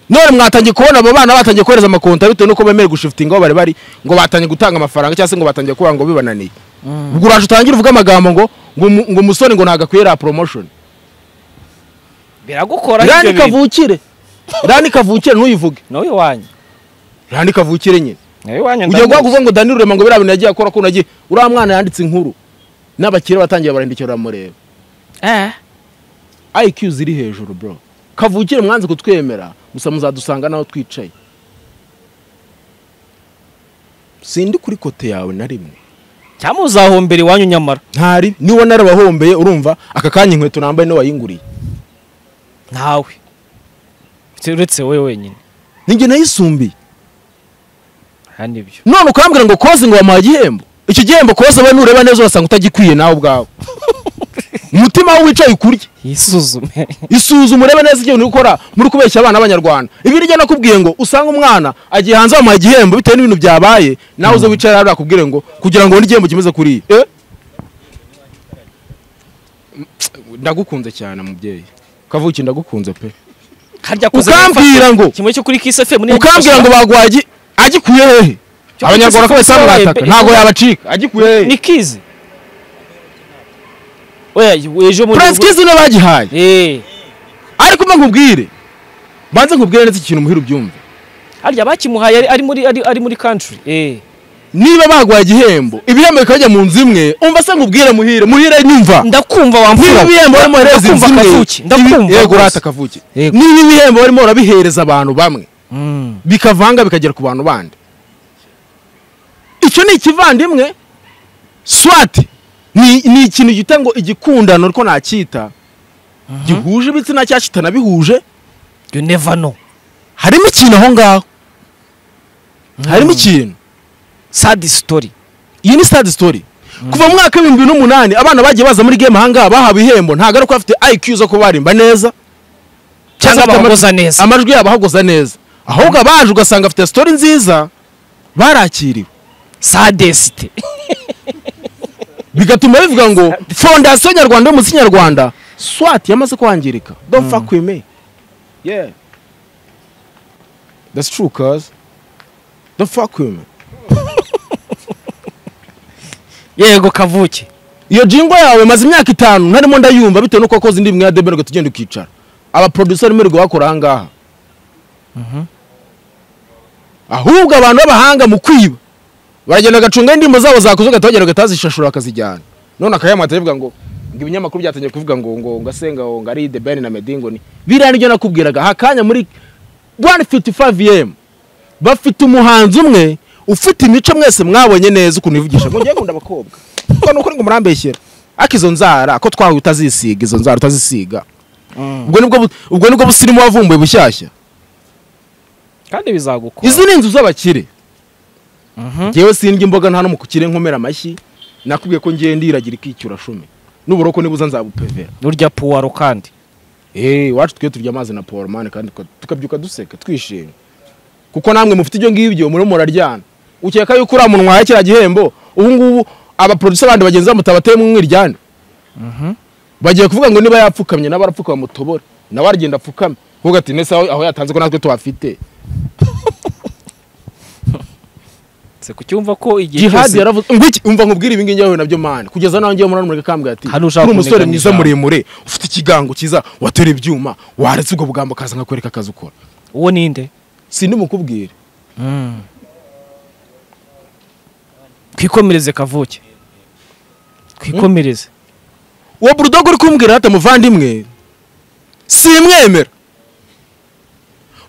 none mwatangiye kubona abo bana batangiye kohereza amakonta bitewe nuko bemerewe gushifitinga aho bari bari ngo batangiye gutanga amafaranga cyangwa se ngo batangiye kubona ngo bibananiye ubwo uraje utangire uvuge amagambo ngo ngo umu- ngo umusore ngo ntabwo ya promotion biragukora rani ibyo bintu kavukire rani kavukire ntuyivuge nawe iwanyu rani kavukire nyine nawe iwanyu ugiye guha ndamuzi kuvuga ngo dani rurema ngo biriya bintu yagiye akora kuko nagiye uriya mwana yanditse inkuru n'abakire batangiye barandikira baramureba eh IQ ziri hejuru bro kavukire mwanze kutwemera gusa muzadusanga naho twicaye sindi kuri kote yawe na rimwe cyangwa uzahombera iwanyu nyamara ntari niba narabahombeye urumva aka kanya inkweto nambaye niwe wayinguriye ntawe uretse wowe wenyine ninjye nayisumbiye aha nibyo none ukambwira ngo koze ngo wamuha igihembo icyo gihembo koze we nureba neza urasanga utagikwiye nawe ubwawe umutima we wicaye ukurye yisuzume isuzuma urebe neza ibyo uri gukora muri kubeshya abana b'abanyarwanda ibi nijya nakubwiye ngo usanga umwana agiye hanze bamuha igihembo bitewe n'ibintu byabaye nawe uze wicara hariya bakubwire ngo kugira ngo ubone igihembo kimeze kuriya Eh? ndagukunze cyane mubyeyi kavuki ndagukunze pe harya ukambwira ngo kimwe cyo kuri Kiss FM niyo ukambwira ngo bagwaye agikuye hehe Cyo abanyarwanda ko kugifasha basa mwataka pe- ntabwo yabacika agikuye hehe ni kizi oya ejo muri prince kizi niwe bagihaye eh ariko mba nkubwire banze nkubwire neza ikintu muhira ubyumve harya bakimuhaye ari- ari muri ari, ari muri country eh niba bagwaye igihembo ibihembo bikajya mu nzu imwe umva se nkubwire muhire muhire nyumva ndakumva niba wamfura ibihembo warimo uhereza inzu Ndakumva imwe Kavuki, ndakumva ibi- yego rwose. urata kavuki Yego. niba ibihembo warimo urabihereza abantu bamwe mm. bikavanga bikagera ku bantu bandi icyo ni ikivandimwe swati ni, ni ikintu gita ngo igikundano ariko nacyita gihuje ibitsina cyangwa kitanabihuje you never know harimo ikintu aho ngaho harimo ikintu sad story iyi ni sad story kuva mu mwaka w'ibihumbi bibiri n'umunani abana bagiye baza muri game ahangaha bahawe ihembo ntabwo ari uko bafite IQ zo kuba barimba neza cyangwa bafite bahogoza amajwi- neza amajwi yabo ahagoza neza ahubwo abaje ugasanga bafite story nziza barakiriwe sadest bigatuma bivuga ngo fondasiyo nyarwanda y'umuziki nyarwanda swati yamaze kwangirika don't fuck with me yeah that's true cuz don't fuck with me yego kavuke iyo jingo yawe maze imyaka itanu ntarimo ndayumva bitewe nuko wakoze indi mwe ya deberwe tugenda ukicara aba producer muri guhakora aha ngaha ahubwo abantu b'abahanga mu kwiba baragenda bagacunga indirimbo zabo zakoze ugatogera ugatazishashura bakazijyana none akayamata rivuga ngo ngo ibinyamakuru byatangiye kuvuga ngo ngo ngo asenga ngo ari the ben na medingo ni biriya nibyo nakubwiraga hakanya muri 155 m bafite umuhanzi umwe ufite imico mwese mwabonye neza ukuntu ivugisha ngo ngiye gukunda abakobwa ngo nuko ngo murambeshyera ariko izo nzara ko twawe utazisiga izo nzara utazisiga ubwo nibwo bu- ubwo nibwo busirimu wavumbuye bushyashya kandi bizagukora izi ni inzu z'abakire Mhm. ngewe sindya imboga nta no mu kukire nkomera amashyi nakubwiye ko ngiye ndiragira ikicyura cumi n'uburoko nibuza nzabupevera nurya puwaro kandi eee iwacu twe turya amazi na poromani kandi tuka- tukabyuka duseka twishimye kuko namwe mufite ibyo ngibyo murimo muraryana ukeka yuko uriya muntu wahaye kiriya gihembo ubu ngubu abaproducer bandi bagenzi babo mutabateye mu mwiryane bagiye kuvuga ngo niba yapfukamye nawe arapfuka bamutobore nawe aragenda apfukame kuvuga ati nese aho aho yatanze ko natwe tuhafite se kucyumva ko igihe jihadi cyose yaravuze ngo iki umva nkubwire ibingi ngewe nabyo mani kugeza nawe ngewe murana mureka kambwira ati Hano ushaka ni umusore kunigana mwiza ijambo." muremure ufite ikigango cyiza watera ibyuma waretse ubwo bugambo kaza nkakwereka akazi ukora uwo ninde sindi mukubwire twikomereze kavuke twikomereze uwo burudogo uri kumbwira ati muvandimwe simwemera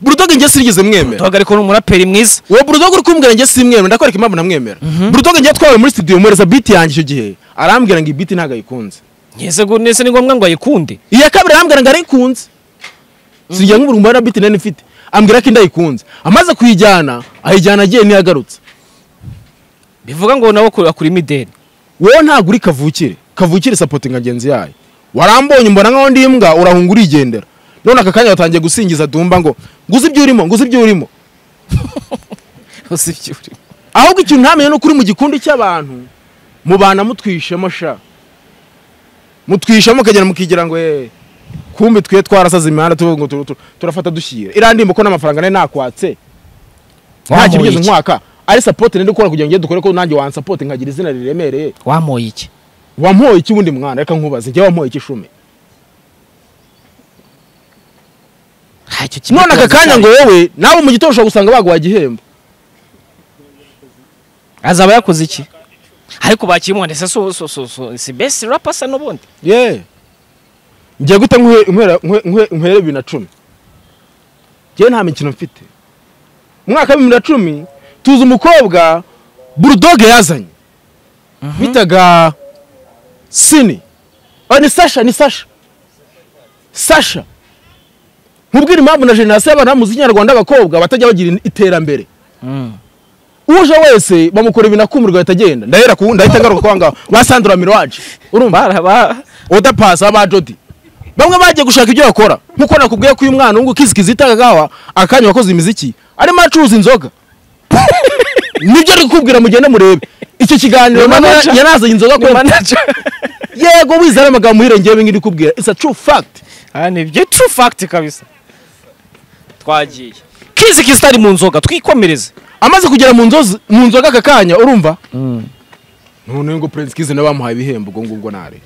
burudogo njye sinigeze mwemera duhagarike ni umuraperi mwiza uwo burudogo uri kumbwira njye simwemera ndakwereka impamvu namwemera burudogo njye twawe muri studio mwereza biti yanjye icyo gihe arambwira ngo iyi biti ntabwo ayikunze ngeze ngo nese ni ngombwa ngo ayikunde iya kabiri arambwira ngo arayikunze sirya nk'uburumbu na biti nari mfite ambwira ko indayikunze amaze kuyijyana ayijyana agiye ntiyagarutse bivuga ngo nawe akura akura imideli wowe ntabwo uri kavukire kavukire sapotinga ngenzi yayo warambonye mbona nk'aho ndi imbwa urahunga urigendera none aka kanya watangiye gusingiza dumba ngo nguze ibyo urimo nguze ibyo urimo ahubwo ikintu ntamenye ni uko uri mu gikundi cy'abantu mubana mutwishemo sha mutwishemo ukagera mukigira ngo eee kumbe twe twarasaze imihanda tuvuga ngo tu- tu- turafata dushyira iriya ndimba ko n'amafaranga nari nakwatse nta kintu ugeze nkwaka ari sapoti nari gukora kugira ngo ngende dukore ko nanjye wansapoti nkagira izina riremereye wamoye iki wampoye iki wundi mwana reka nkubaze njye wampoye iki shumi ntacyo kimwe none aka kibazo kanya cyayo. ngo wowe nawe mu gitondo ushobora gusanga baguha igihembo azaba yakoze iki ariko bakimuha se so so so so si best rapper se n'ubundi ye njye gute nkwe- nkwera- nkwe- nkwe- nkwera bibiri na cumi njyewe nta mikino mfite mu mwaka wa bibiri na cumi tuzi umukobwa burudoge yazanye bitaga sini Oh, ni sasha ni sasha sasha nkubwira impamvu na generasiyo y'abantu b'umuziki nyarwanda abakobwa batajya bagira iterambere uje wese bamukora ibintu akumirwa ahita agenda ndahera ku ndahita ngaruka kwa ngaho basandura miroage urumva baraba udapasa aba jodi bamwe bagiye gushaka ibyo bakora nkuko nakubwiye ko uyu mwana wungu kizikizi itagawa akanya wakoze imiziki arimo acuruza inzoga nibyo ari kukubwira mugende murebe icyo kiganiro Ni manager. yanazanye inzoga ni kwe manager yego wizera amagambo uhirengeye bingi ndikubwira it's a true fact aha ni ibyo true fact kabisa twagiye kizi kizi itari mu nzoga twikomereze amaze kugera mu nzozi mu nzoga aka kanya urumva none ngo prince kizi nawe bamuhaye ibihembo ubwo ngubwo nare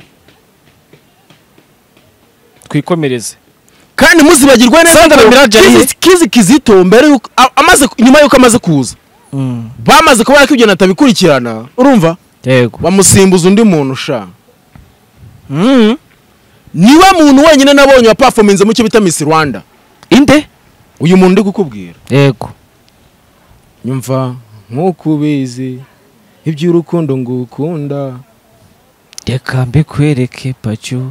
twikomereze kandi muzibagirwe neza Sandra ko Mirage Kizi- yari- kizi kizito mbere yuko a- amaze nyuma yuko amaze kuza bamaze kuba yakibyo atabikurikirana urumva yego bamusimbuza undi muntu sha niwe muntu wenyine nabonye wapafominze mu cyo bita Miss Rwanda inde uyu muntu ndi kukubwira yego nyumva nk'uko ubizi iby'urukundo ngukunda reka mbikwereke pacu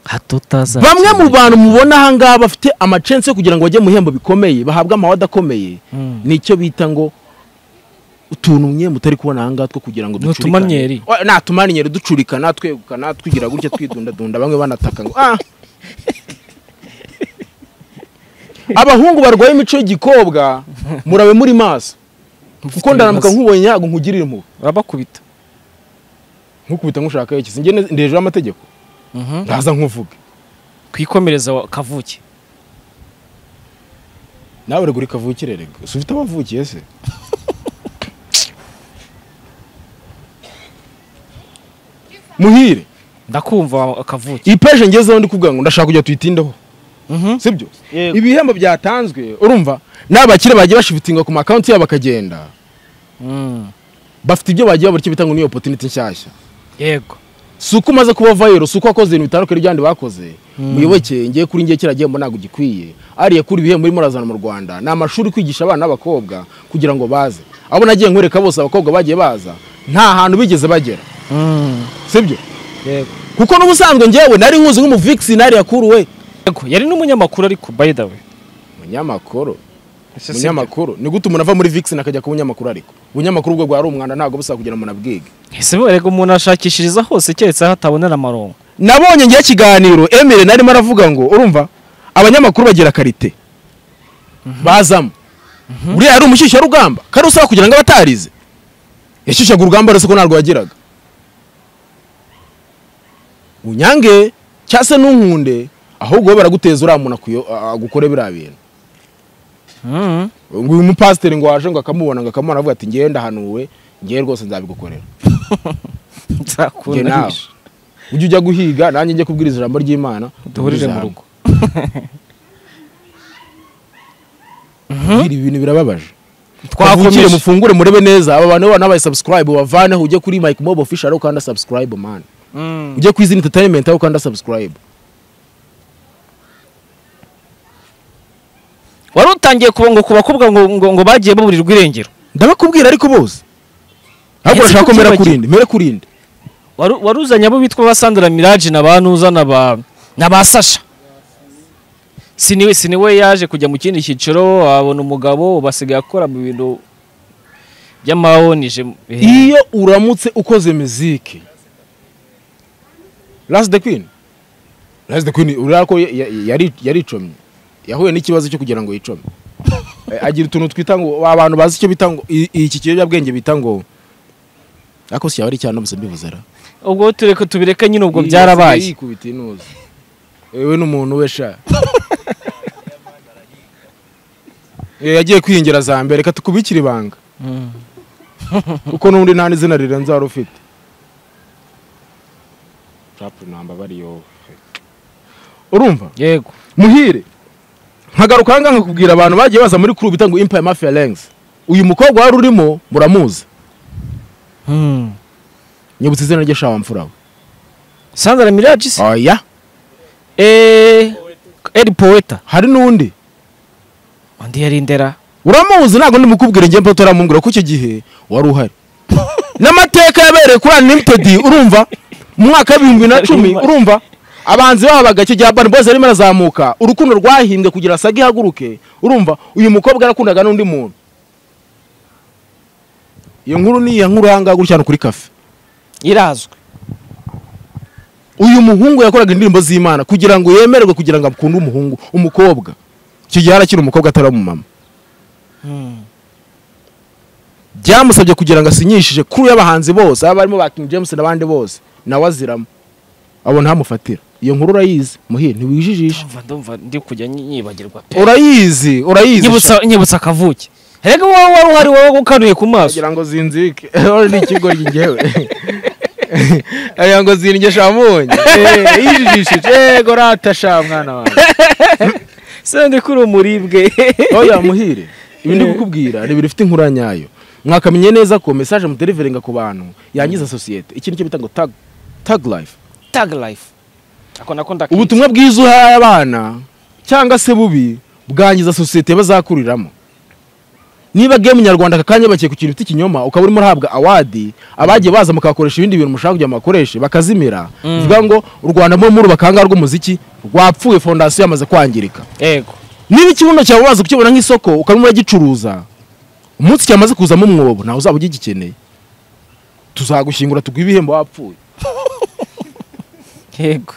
hato utaza bamwe mu bantu mubona aha ngaha bafite amacense yo kugira ngo bajye mu bihembo bikomeye bahabwe amahwa adakomeye Mm. ni icyo bita ngo utuntu mwe mutari kubona aha ngaha two kugira ngo Ni utumanyeri. Oya, nta tumanyeri ducurikana twegukana twigira gutya twidundadunda bamwe banataka ngo ah abahungu barwaye imico y'igikobwa murabe muri maso kuko ndaramuka nkubonye nyago nkugirira impuhwe urabakubita nkukubita nk'ushaka iki sinjye ndi hejuru y'amategeko ndaza nkuvuge twikomereza wa- kavuke nawe rego uri kavukire rego si ufite abavukiye se muhire ndakumva akavuki ipeje ngezeho ndi kuvuga ngo ndashaka kujya tuyitindeho sibyo Yego. ibihembo byatanzwe urumva n'abakire bagiye bashifitinga ku makonti yabo bakagenda Mm. bafite ibyo bagiye babura icyo bita ngo niyo opotuniti nshyashya yego si uko umaze kuba vayiro si uko wakoze ibintu bitandukanye byandi bakoze muyoboke ngiye kuri ngiye kiriya gihembo ntabwo gikwiye ariya kuri ibihembo urimo urazana mu rwanda ni amashuri kwigisha abana b'abakobwa kugira ngo baze abo nagiye nkwereka bose abakobwa bagiye baza nta hantu bigeze bagera Mm. sibyo yego kuko n'ubusanzwe ngewe nari nkuzi nk'umuvikisi nari yakuruwe Yego, yari n'umunyamakuru ariko by the way munyamakuru munyamakuru ni gute umuntu ava muri vixen akajya ku bunyamakuru ariko ubunyamakuru ubwo bwari umwanda ntabwo busa kugira ngo munabwige ese rego umuntu ashakishiriza hose keretse aho atabonera amarongo nabonye ngewe ikiganiro emile narimo aravuga ngo urumva abanyamakuru bagira karite bazamo buriya yari umushyushyarugamba kari usaba kugira ngo abatarize yashyushyaga urugamba rwose ko ntarwo yagiraga unyange cyangwa se n'unkunde ahubwo we baraguteza uriya muntu akuyo- a- agukore biriya bintu Mm. ngo uyu mupasiteri ngo waje ngo akamubona ngo akamubona avuga ati ngewe ndahanuwe ngewe rwose nzabigukorera Njye nawe. nzakunahisha ujye ujya guhiga nanjye njye kubwiriza ijambo ry'imana duhurire tugeze mu rugo hamwe. Bwira ibi bintu birababaje twakire twakomeje mufungure murebe neza aba bantu bana bayi subscribe bavaneho ujye kuri Mike Mob official ukanda subscribe man Mm. ujye kwizina entertainment aho ukanda subscribe wari utangiye kuba ngo ku bakobwa ngo, ngo, ngo bagiye baburirwa irengero ndabakubwira ariko bose ahubwo Ese urashaka ko kuki mera bagira- kurinde mera kurinde Wari- wari uzanye abo bitwa ba Sandra Mirage na ba Nuza na ba na ba Sasha siniwe siniwe yaje kujya mu kindi cyiciro abona umugabo basigaye akora mu bintu by'amawonije eh, iyo uramutse ukoze muziki Last the Queen Last the Queen urara ko ya- ya- yari yaricomye yahuye n'ikibazo cyo kugira ngo yicome Eh, agira utuntu twita ngo abantu bazi icyo bita ngo i- iki kiyobyabwenge bita ngo ariko si yaba ari cyane ubusa mbivuze ra ubwo tureka tubireke nyine ubwo Iyi yasigaye byarabaye yikubita inuze ewe n'umuntu we sha Eh, yagiye kwiyongera za mbere reka tukubikire ibanga Mm. kuko n'ubundi nta n'izina rirenze wari ufite rapu namba bariyo urumva yego muhire nkagaruka aha ngaha nkakubwira abantu bagiye baza muri kuru bita ngo impaya mafiya lengs uyu mukobwa wari urimo muramuzi Mm. nyibutsa izina rye shawa mfura we Sandra Mirage se oya eh El Poeta hari n'undi undi yari ndera uramuzi ntabwo ndi mukubwira njye mpoto uramubwira ko icyo gihe wari uhari n'amateka yabereye kuri unlimited urumva mu mwaka w'ibihumbi bibiri na cumi urumva abanzi babaga icyo gihe Urban Boys yarimo arazamuka urukundo rwahimbwe kugira saga ihaguruke urumva uyu mukobwa yarakundaga n'undi muntu iyo nkuru ni iya nkuru ahangaha gutya hano kuri kafe irazwe uyu muhungu yakoraga indirimbo z'imana kugira ngo yemererwe kugira ngo akunde umuhungu umukobwa icyo gihe yari akiri umukobwa atari umumama Mm. byamusabye kugira ngo asinyishije kuri y'abahanzi bose aba barimo ba King James n'abandi bose nawe aziramo abo ntamufatira iyo nkuru urayizi muhire ntiwijijisha ndumva ndumva ndi kujya nyi- nyibagirwa pe urayizi urayizi nyibutsa nyibutsa akavuki rega wowe wari uhari wowe ukanuye ku maso kugira ngo zinzike ewe ni ikigo ngewe kugira ngo zindye shamunye yijijishije yego ratasha mwana wawe se ndi kuri umuribwe oya muhire ibi ndi kukubwira ni bifite inkura nyayo mwakamenya neza ko message muderiveringa ku bantu yangiza sosiyete iki nicyo bita ngo tag tag life tag life ako nako ndakwiye ubutumwa bwiza uhaye abana cyangwa se bubi bwangiza sosiyete bazakuriramo niba game nyarwanda aka kanya bakiye ku kintu bita ikinyoma ukaba urimo urahabwa awadi abagiye baza mukakoresha ibindi bintu mushaka kugira ngo mukoreshe bakazimira bivuga ngo u rwanda muri muri bakanga rw'umuziki rwapfuye fondasiyo yamaze kwangirika yego niba ikibuno cyawe waza kukibona nk'isoko ukarimo uragicuruza umunsi cyamaze kuzamo umwobo nawe uzaba ugikeneye tuzagushyingura tuguha ibihembo wapfuye yego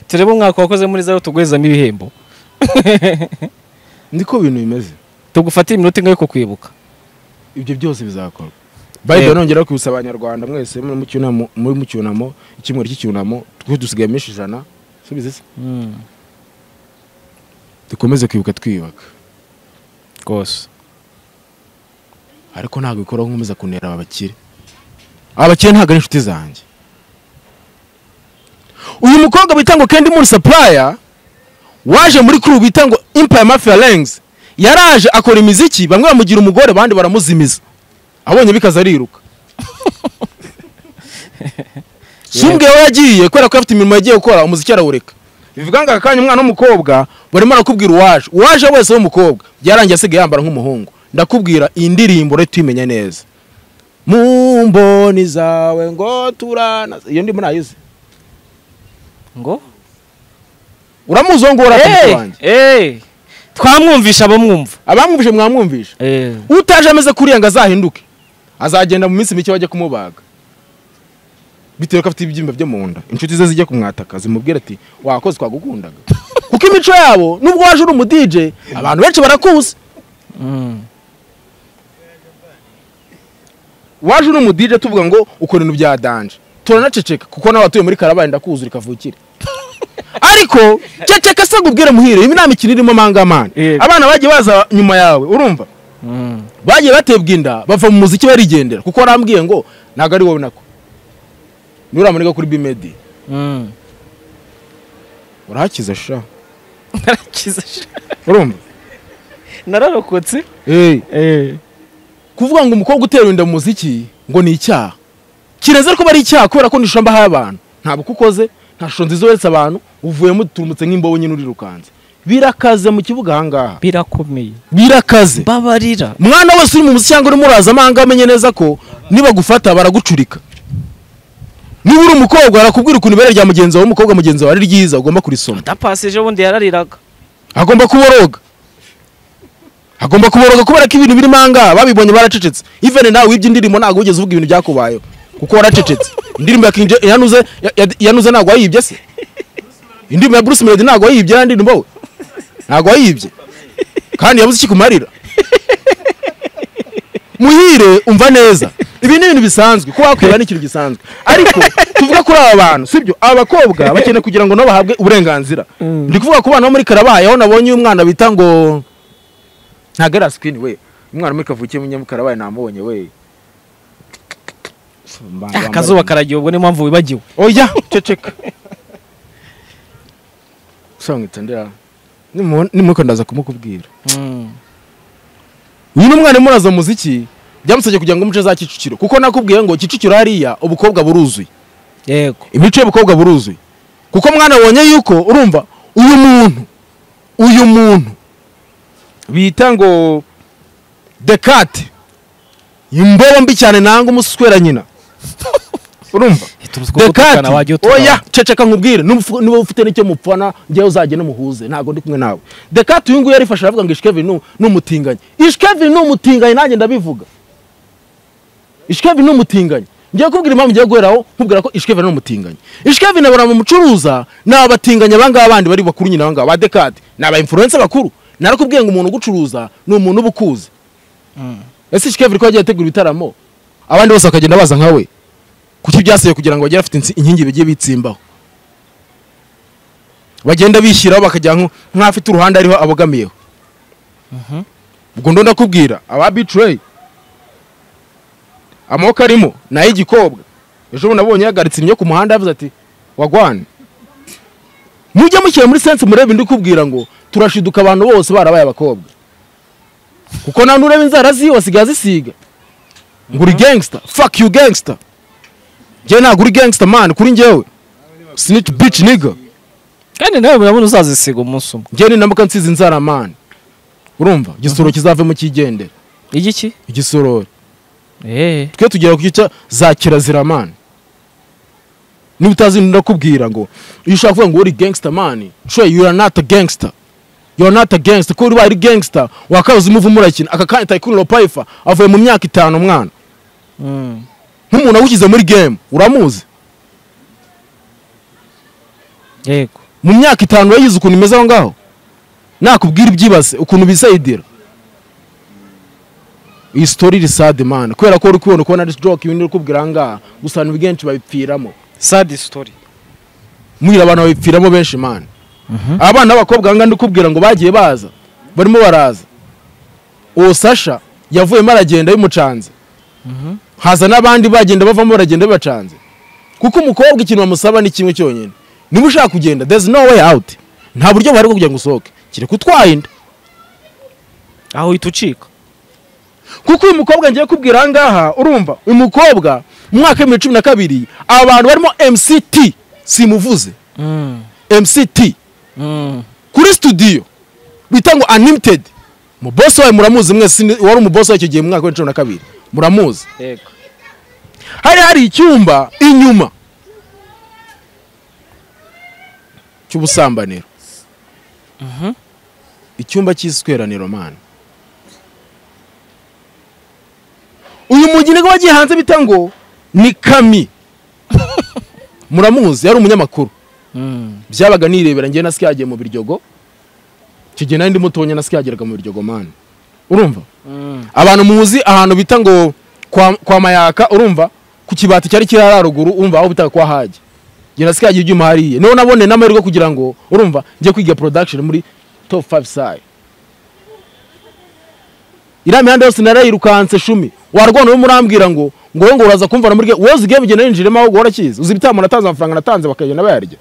turebe umwaka wakoze muri zero tuguhezamo ibihembo niko ibintu bimeze tugufatire iminota ingahe ko kwibuka ibyo byose bizakorwa bayibiri nongera kwibutsa abanyarwanda mwese muri mu cyunamo muri mu cyunamo icyumweru cy'icyunamo twe dusigaye iminsi ijana subiza se dukomeze kwibuka twiyubaka rwose ariko ntabwo bikora nkomeza kunera aba bakire abakire ntabwo ari inshuti zanjye uyu mukobwa bita ngo kendi muri sapuraya waje muri kuru bita ngo impaya mafiya rengizi yaraje akora imiziki bamwe bamugira umugore abandi baramuzimiza abonye bikaza ariruka si ubwe we yagiye kubera ko afite imirimo yagiye gukora umuziki arawureka bivuga ngo aka kanya umwana w'umukobwa barimo barakubwira uwaje uwaje wese w'umukobwa byarangiye asigaye yambara nk'umuhungu ndakubwira iyi ndirimbo rero tuyimenya neza mu mboni zawe ngo turana iyo ndimo nayizi ngo uramuzi uwo nguwo uratumutse wanjye twamwumvisha abamwumva abamwumvije mwamwumvisha utaje ameze kuriya ngo azahinduke azagenda mu minsi mike bajya kumubaga bitewe ko afite ibyimba byo mu nda inshuti ze zijya kumwataka zimubwira ati wakoze twagukundaga kuko imico yabo nubwo waje uri umudije abantu benshi barakuzi waje uri umudije tuvuga ngo ukora ibintu bya danje turanaceceka kuko nawe atuye muri karabaye ndakuzura ikavukire ariko ceceka se ngo ubwire muhire ibi nta mikino irimo amangamana Yego. abana bagiye baza nyuma yawe urumva bagiye batebwa inda bava mu muziki barigendera kuko warambwiye ngo ntabwo ari wowe nako nuramuniga kuri bimedi urahakiza sha urumva nararokotse kuvuga ngo umukobwa utewe inda mu muziki ngo ni icyaha kireze ko bari icyaha kubera ko nishamba aho abantu ntabwo uko ukoze nta shusho nziza uretse abantu uvuyemo uturumutse nk'imbobo nyine urirukanze birakaze mu kibuga ahangaha birakomeye birakaze babarira mwana wese uri mu muziki cyangwa urimo uraza amahanga amenye neza ko nibagufata baragucurika niba uri umukobwa barakubwira ukuntu ibere rya mugenzi wawe umukobwa mugenzi wawe ari ryiza ugomba kurisoma atapasije ubundi yarariraga agomba kuboroga agomba kuboroga kubera ko ibintu birimo ahangaha babibonye baracecetse ivene nawe wibye indirimbo ntabwo wigeze uvuga ibintu byakubayeho kuko waracecetse indirimbo ya kinje yanuze ya- ya- yanuze ntabwo wayibye se indirimbo ya bruce melody ntabwo wayibye ya ndirimbo we ntabwo wayibye kandi yabuze ikikumarira muhire umva neza ibi ni ibintu bisanzwe kuba wakwiba ni ikintu gisanzwe ariko tuvuga kuri aba bantu sibyo aba bakobwa bakeneye kugira ngo nabo bahabwe uburenganzira ndi kuvuga ku bana bo muri karabaye aho nabonye umwana bita ngo ntabwo ari asikwini we umwana muri kavukiye mu nyamukarabaye namubonye we akazuba karagiye ubwo niyo mpamvu wibagiwe oya ceceka usanga ndera nimuko ndaza kumukubwira uyu ni umwana muraza muziki byamusabye kugira ngo umuce za kicukiro kuko nakubwiye ngo kicukiro hariya ubukobwa buruzuye yego imico y'ubukobwa buruzuye kuko mwana wabonye yuko urumva uyu muntu uyu muntu bita ngo dekate imbobo mbi cyane nanga umuswera nyina urumva Dekati, oya ceceka nkubwire n'umufu- niba ufite n'icyo mupfana njyewe uzagende muhuze ntabwo ndi kumwe nawe dekati uyu nguyu yarifashe aravuga ngo ishikevin ni umutinganyi ishikevin ni umutinganyi nanjye ndabivuga ishikevin ni umutinganyi ngiye kubwira impamvu ngiye guheraho nkubwira ko ishikevin ni umutinganyi ishikevin abona mu mucuruza ni abatinganyi abangaba bandi bari bakuru nyine abangaba ba dekati ni aba influencer bakuru narakubwiye ngo umuntu ugucuruza ni umuntu uba ukuzi ese ishikevin ko yagiye ategura ibitaramo abandi bose bakagenda baza nka we kuki byasabye kugira ngo bajye bafite insi- inkingi bigiye bitsimbaho bagenda bishyiraho bakajya nko- nk'afite uruhande ariho abogamiyeho ubwo ndo ndakubwira aba bitureyi amaboko arimo ni ay'igikobwa ejo bundi abonye yagaritse imyo ku muhanda yavuze ati wagwane mujye mushyira muri sense murebe ndi kubwira ngo turashiduka abantu bose barabaye abakobwa kuko nta n'ureba inzara ziwe asigaye azisiga ngo uri gangster fuck you gangster njyewe ntabwo uri gangster man kuri njyewe snitch bitch nigga kandi nawe murabona uzazisiga umunsi umwe njyewe ninambuka nsize inzara man urumva igisoro kizavemo kigendera igiki igisorori Eh. twe tugera ku gice za kirazira man niba utazi ndakubwira ngo iyo ushaka kuvuga ngo uri gangster man trey you are not a gangster you are not a gangster kuko uribaye uri gangster wakabuze umuvu murakina aka kanya tycoon lopayifa avuye mu myaka itanu umwana Mm. nk'umuntu awushyize muri game uramuzi yego mu myaka itanu yayize ukuntu imeze aho ngaho nakubwira ibyibaze ukuntu bisayidira iyi sitori iri sade mana kubera ko uri kubona kubona ari joke ibindi uri kubwira aha ngaha gusa abantu benshi babipfiramo sad story mwira abantu babipfiramo benshi mana abana b'abakobwa aha ngaha ndi kubwira ngo bagiye baza barimo baraza uwo sasha yavuyemo aragenda y'umucanze haza n'abandi bagenda bavamo baragenda bibacanze kuko umukobwa ikintu bamusaba ni kimwe cyonyine niba ushaka kugenda there's no way out nta buryo buhari bwo kugira ngo usohoke kereka utwaye inda aho uhita ucika kuko uyu mukobwa ngiye kubwira aha ngaha urumva uyu mukobwa mu mwaka w'ibihumbi cumi na kabiri abantu barimo mct simuvuze mct kuri studio bita ngo unlimited umubosi wawe muramuzi mwese ni- wari umubosi wawe icyo gihe mu mwaka w'ibihumbi cumi na kabiri muramuzi yego hari hari icyumba inyuma cy'ubusambaniro icyumba cy'isweraniro mani uyu mugeni ngo wagiye hanze bita ngo ni kami muramuzi yari umunyamakuru byabaga nirebera njyewe na yagiye mu biryogo icyo gihe nari ndi mutonya na yageraga mu biryogo mani urumva abantu muzi ahantu bita ngo kwa, kwa mayaka urumva ku kibati cyari kiri hariya ruguru urumva aho bita kwa hajya ngira sikagira ibyuma hariya niho nabone n'amahirwe kugira ngo urumva njye kwiga production muri top 5 sai iriya mihanda yose narayirukanse shumi warwana urimo urambwira ngo ngo wowe ngo uraza kumvana muri wowe uzi game igenda yinjiramo ahubwo warakizi uzi ibitambo natanze amafaranga natanze bakagenda bayarya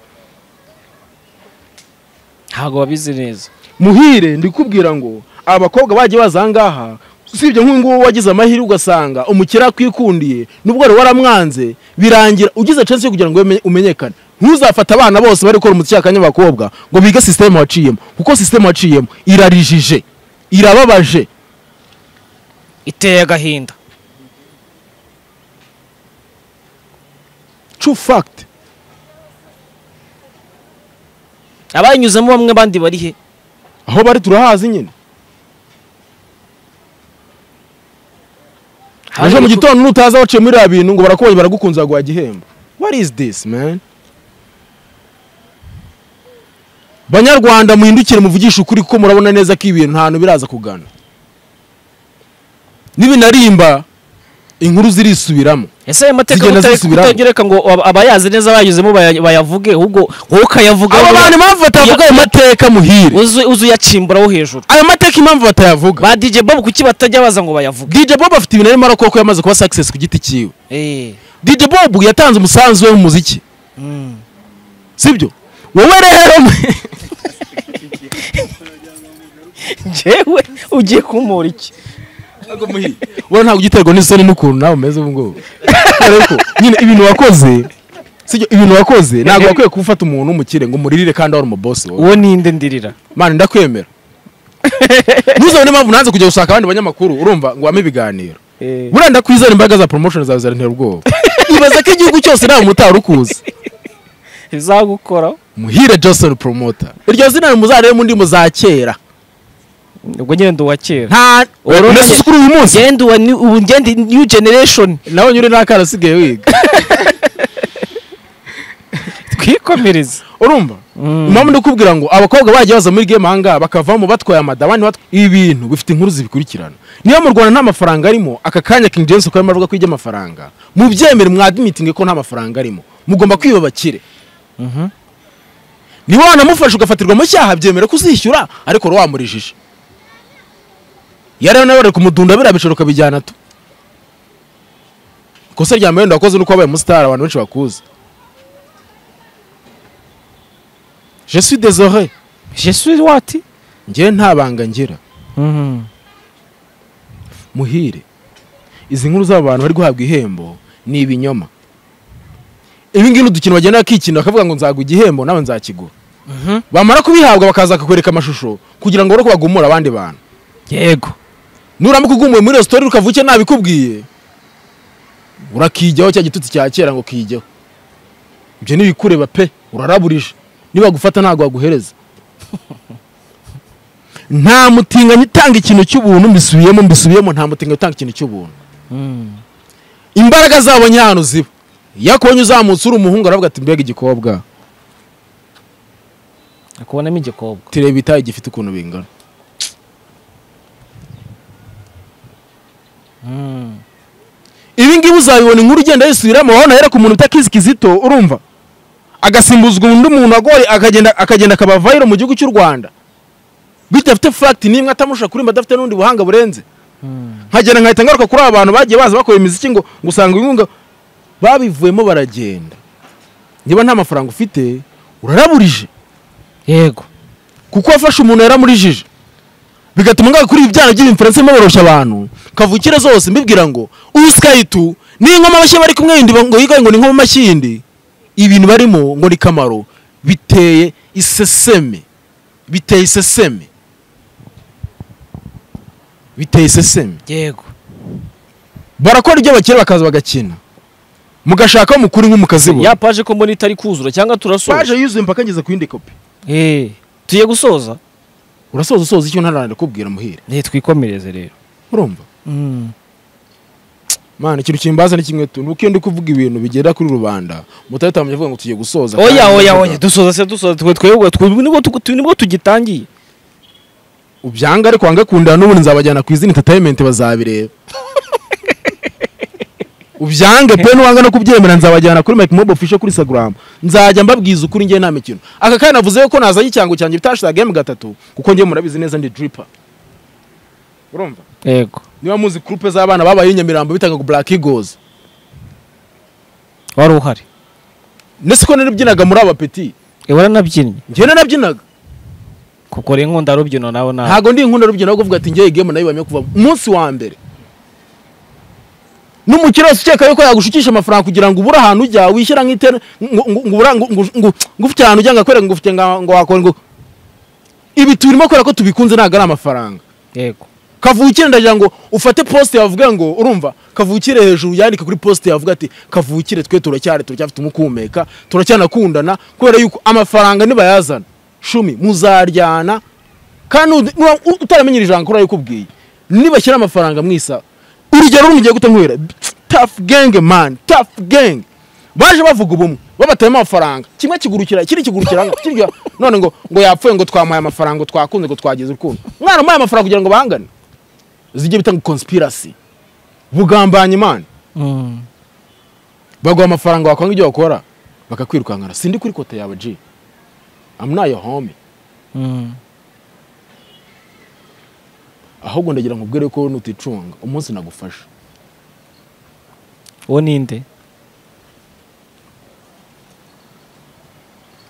ntabwo babizi neza muhire ndikubwira ngo abakobwa bagiye baza aha ngaha usibye nk'uyu nguyu wagize amahirwe ugasanga umukire akwikundiye nubwo wari waramwanze birangira ugize chance yo kugira ngo umenye- umenyekane ntuzafate abana bose bari gukora umuziki akanya abakobwa ngo bige sisiteme waciyemo kuko sisiteme waciyemo irarijije irababaje iteye agahinda true fact abayinyuzemo bamwe abandi bari he aho bari turahazi nyine ejo mu gitondo nutaza waciye muri biriya bintu ngo barakubonye baragukunze baguha igihembo what is this man banyarwanda muhindukire muvugishe ukuri kuko murabona neza ko ibintu nta hantu biraza kugana nibinarimba inkuru zirisubiramo ese ayo mateka Zigenda kuta- zisubiramo. kutagereka ngo aba- abayazi neza bayanyuzemo baya- bayavuge ahubwo wowe ukayavuga aba bantu impamvu batavuga ayo mateka muhire uzi uzi uyacimbura wo hejuru ayo mateka impamvu batayavuga ba DJ Bob kuki batajya baza ngo bayavuge dj bob afite ibintu arimo arakora ko yamaze kuba success ku giti cyiwe eh dj bob yatanze umusanzu we mu muziki mm. sibyo wowe rero njyewe ugiye kumura iki ubona ntabwo ugiterwa n'isoni n'ukuntu nawe umeze ubu ngubu kubera ko nyine ibintu wakoze sibyo ibintu wakoze ntabwo wakwiye gufata umuntu w'umukire ngo umuririre kandi wari umubosi wowe uwo ninde ndirira mani ndakwemera ntuzabone impamvu nanze kujya gushaka abandi banyamakuru urumva ngo wame ibiganiro eh buriya ndakwizera imbaraga za promotion zawe zarantera ubwoba ibaza ko igihugu cyose nta mutari ukuzi izagukora muhire johnson promoter iryo zina nimuzarebe mu ndimi za kera ubwo ngenda uwa kera nta Woroheje. urasuka uyu munsi ngenda uwa ni- ubu ngenda new generation nawe nyure n'akana usigaye wiga twikomereze urumva impamvu ndikubwira ngo abakobwa bagiye baza muri game ahangaha bakavamo batwaye amada abandi batwaye ibintu bifite inkuru zibikurikirana niyo mu rwanda nta mafaranga arimo aka kanya king james uko arimo avuga ko ijya amafaranga mubyemere mwadimitinge ko nta mafaranga arimo mugomba kwiyubakire niba wanamufashe ugafatirwa mu cyaha byemere ko uzishyura ariko wari wamurijije yari nawe bari kumudunda biriya biciro ukabijyana to ikosa rya mwenda wakoze ni uko wabaye umusitari abantu benshi bakuzi je suis désolé je suis what njyewe nta banga ngira muhire izi nkuru z'aba bantu bari guhabwa ihembo ni ibinyoma ibi ngibi ni udukino bagenda bakikina bakavuga ngo nzaguha igihembo nawe nzakigura bamara kubihabwa bakaza bakakwereka amashusho kugira ngo ureke bagumure abandi bantu yego nurambuka ugumuye muri resitora ukavuke nabikubwiye urakijyaho cya gitutsi cya kera ngo kijyaho ibyo nibikureba pe uraraburije nibagufata ntabwo baguhereza nta mutinganyi utanga ikintu cy'ubuntu mbisubiyemo mbisubiyemo nta mutinganyi utanga ikintu cy'ubuntu imbaraga zabo nyahano ziba iyo akubonye uzamutse uri umuhungu aravuga ati mbega igikobwa akubonamo igikobwa tureba itayi gifite ukuntu bingana ibi ngibi uzabibona inkuru ugenda yisubiramo wabona rero ku muntu utakizi kizito urumva agasimbuzwa undi muntu agoye akagenda akagenda akabavayiro mu gihugu cy'u rwanda bidafite fagiti n'imwe atamusha kurimba adafite n'ubundi buhanga burenze nkagera nkahita ngaruka kuri aba bantu bagiye baza bakora imiziki ngo ngo usanga inkunga babivuyemo baragenda niba nta mafaranga ufite uraraburije yego kuko wafashe umuntu yaramurijije bigatuma ngaho kuri ibi byana by'ibimferense boroshya abantu kavukire zose mbibwira ngo uskayitu n'ingoma amashyi bari kumwe yindi ngo yigaye ngo ni nkoma amashyi yindi ibintu barimo ngo ni kamaro biteye iseseme biteye iseseme biteye iseseme yego barakora ibyo bakira bakaza bagakina mugashaka mukuri nk'umukazibu ya paje ko mbona itari kuzura cyangwa turasoza paje yuzuye mpaka ngeze ku yindi kopi eh tugiye gusoza urasoza usoza icyo ntararira kubwira muhire ne twikomereze rero urumva mana ikintu kimbaza ni kimwe tu nuko iyo ndi kuvuga ibintu bigera kuri rubanda mutahita avuga ngo tugiye gusoza oya kandi oya mvuga, oya dusoza se dusoza twe twebwe twe nibwo tugu- twe- nibwo tugitangiye ubyanga ariko wanga kundana n'ubundi nzabajyana ku izina entertainment bazabireba ubyange pe nuwanga no kubyemera nzabajyana kuri Mike Mob official kuri Instagram nzajya mbabwiza ukuri njye nta mikino aka kana navuze ko nazanye icyango cyanjye bitashaga game gatatu kuko njye murabizi neza ndi dripper urumva yego niba muzi groupe z'abana babaye i Nyamirambo bitanga ngo Black Eagles wari uhari nese ko narabyinaga muri abapeti eh waranabyinnye njye narabyinaga kuko rero nkunda rubyino nawe nawe ntabwo ndi inkunda rubyiruko kuvuga ati ngewe game nayibamye kuva umunsi wa mbere n'umukire wese ukeka yuko yagushukisha amafaranga kugira ngo ubure ahantu ujya wishyira nk'itera ngo ngo- ngo ubura- ngo- ngo- ngo- ngo ufite ahantu ujya ngo akwereke ngo ufite nga- ngo wakora ngo ibi turimo kubera ko tubikunze ntabwo ari amafaranga yego kavukire ndagira ngo ufate poste yavuga ngo urumva kavukire hejuru yandike kuri poste yavuga ati kavukire twe turacyari turacyafite umukumeka turacyanakundana kubera yuko amafaranga nibayazana shumi muzaryana kandi ud- nuwa- u- utaramenyera ijambo kuri ayo ukubwiye nibashyira amafaranga mwisa urugero rumwe ugiye gutamwera tough gang man tough gang baje bavuga ubumwe babatayemo amafaranga kimwe kigurukira ikindi kigurukira ngo- kirya none ngo ngo yapfuye ngo twamuhaye amafaranga ngo twakunze ngo twagize urukundo mwana muhaye amafaranga kugira ngo bahangane zijye bitanga conspiracy bugambanya imana Mm. baguha amafaranga wakwanga ibyo wakora bakakwirukankana sindi kuri kota yawe G I'm not your homie Mm. ahubwo ndagira ngo ubwire ko nuticunga umunsi nagufasha uwo ninde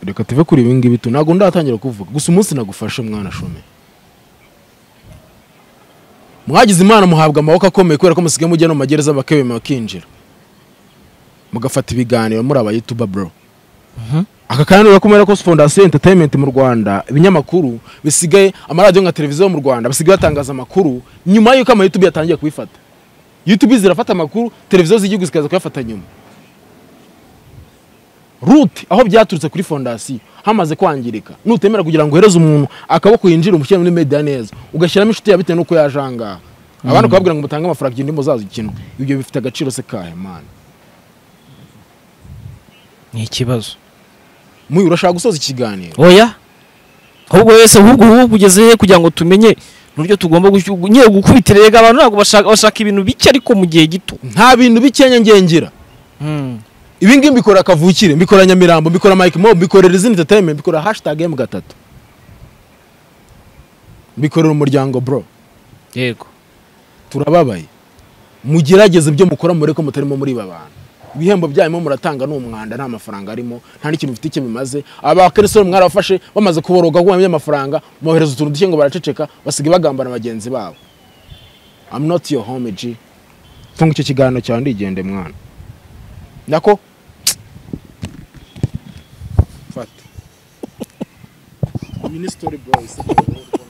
reka tuve kuri ibi ngibi tu ntabwo ndatangira kuvuga gusa umunsi nagufashe mwana shome mwagize imana muhabwa amaboko akomeye kubera ko musigaye mujya no mu magereza bakebema bakinjira mugafata ibiganiro muri abayituba bro Mhm. aka kandi urabona ko kubera ko fondasiyo entertainment mu rwanda ibinyamakuru bisigaye amaradiyo nka televiziyo mu rwanda basigaye batangaza amakuru nyuma y'uko amayutubi yatangiye kubifata yutubi zirafata amakuru televiziyo z'igihugu zikaza kuyafata nyuma rute aho byaturutse kuri fondasiyo hamaze kwangirika nutemera kugira ngo uhereze umuntu akaboko yinjire umushyire muri media neza ugashyiramo inshuti yawe bitewe n'uko yaje aha ngaha abandi ukababwira ngo mutange amafaranga igihe ndimo zaza ikintu ibyo bifite agaciro se kahe mana ni ikibazo muyu urashaka gusoza ikiganiro oya ahubwo wese ahubwo ubu ugeze he kugira ngo tumenye n'uburyo tugomba gushy- gu- nyine gukubitira erega abantu ntabwo bashaka bashaka ibintu bike ariko mu gihe gito nta bintu bikenya ngengera ibi ngibi mbikora akavukire mbikora nyamirambo mbikora mike mob mbikorera izindi entertainment mbikora hashtag m gatatu mbikorera umuryango bro yego turababaye mugerageze ibyo mukora mureke mutarimo muri ba bantu ibihembo byanyuma muratanga ni umwanda nta mafaranga arimo nta n'ikintu bifite icyo bimaze abakeresoni mwarabafashe bamaze kuboroga kuko bamenya amafaranga mwohereza utuntu duke ngo baraceceka basigaye bagambana bagenzi babo I'm not your home G tunga icyo kiganiro cyawe ndigende mwana nako fata minisitiri bro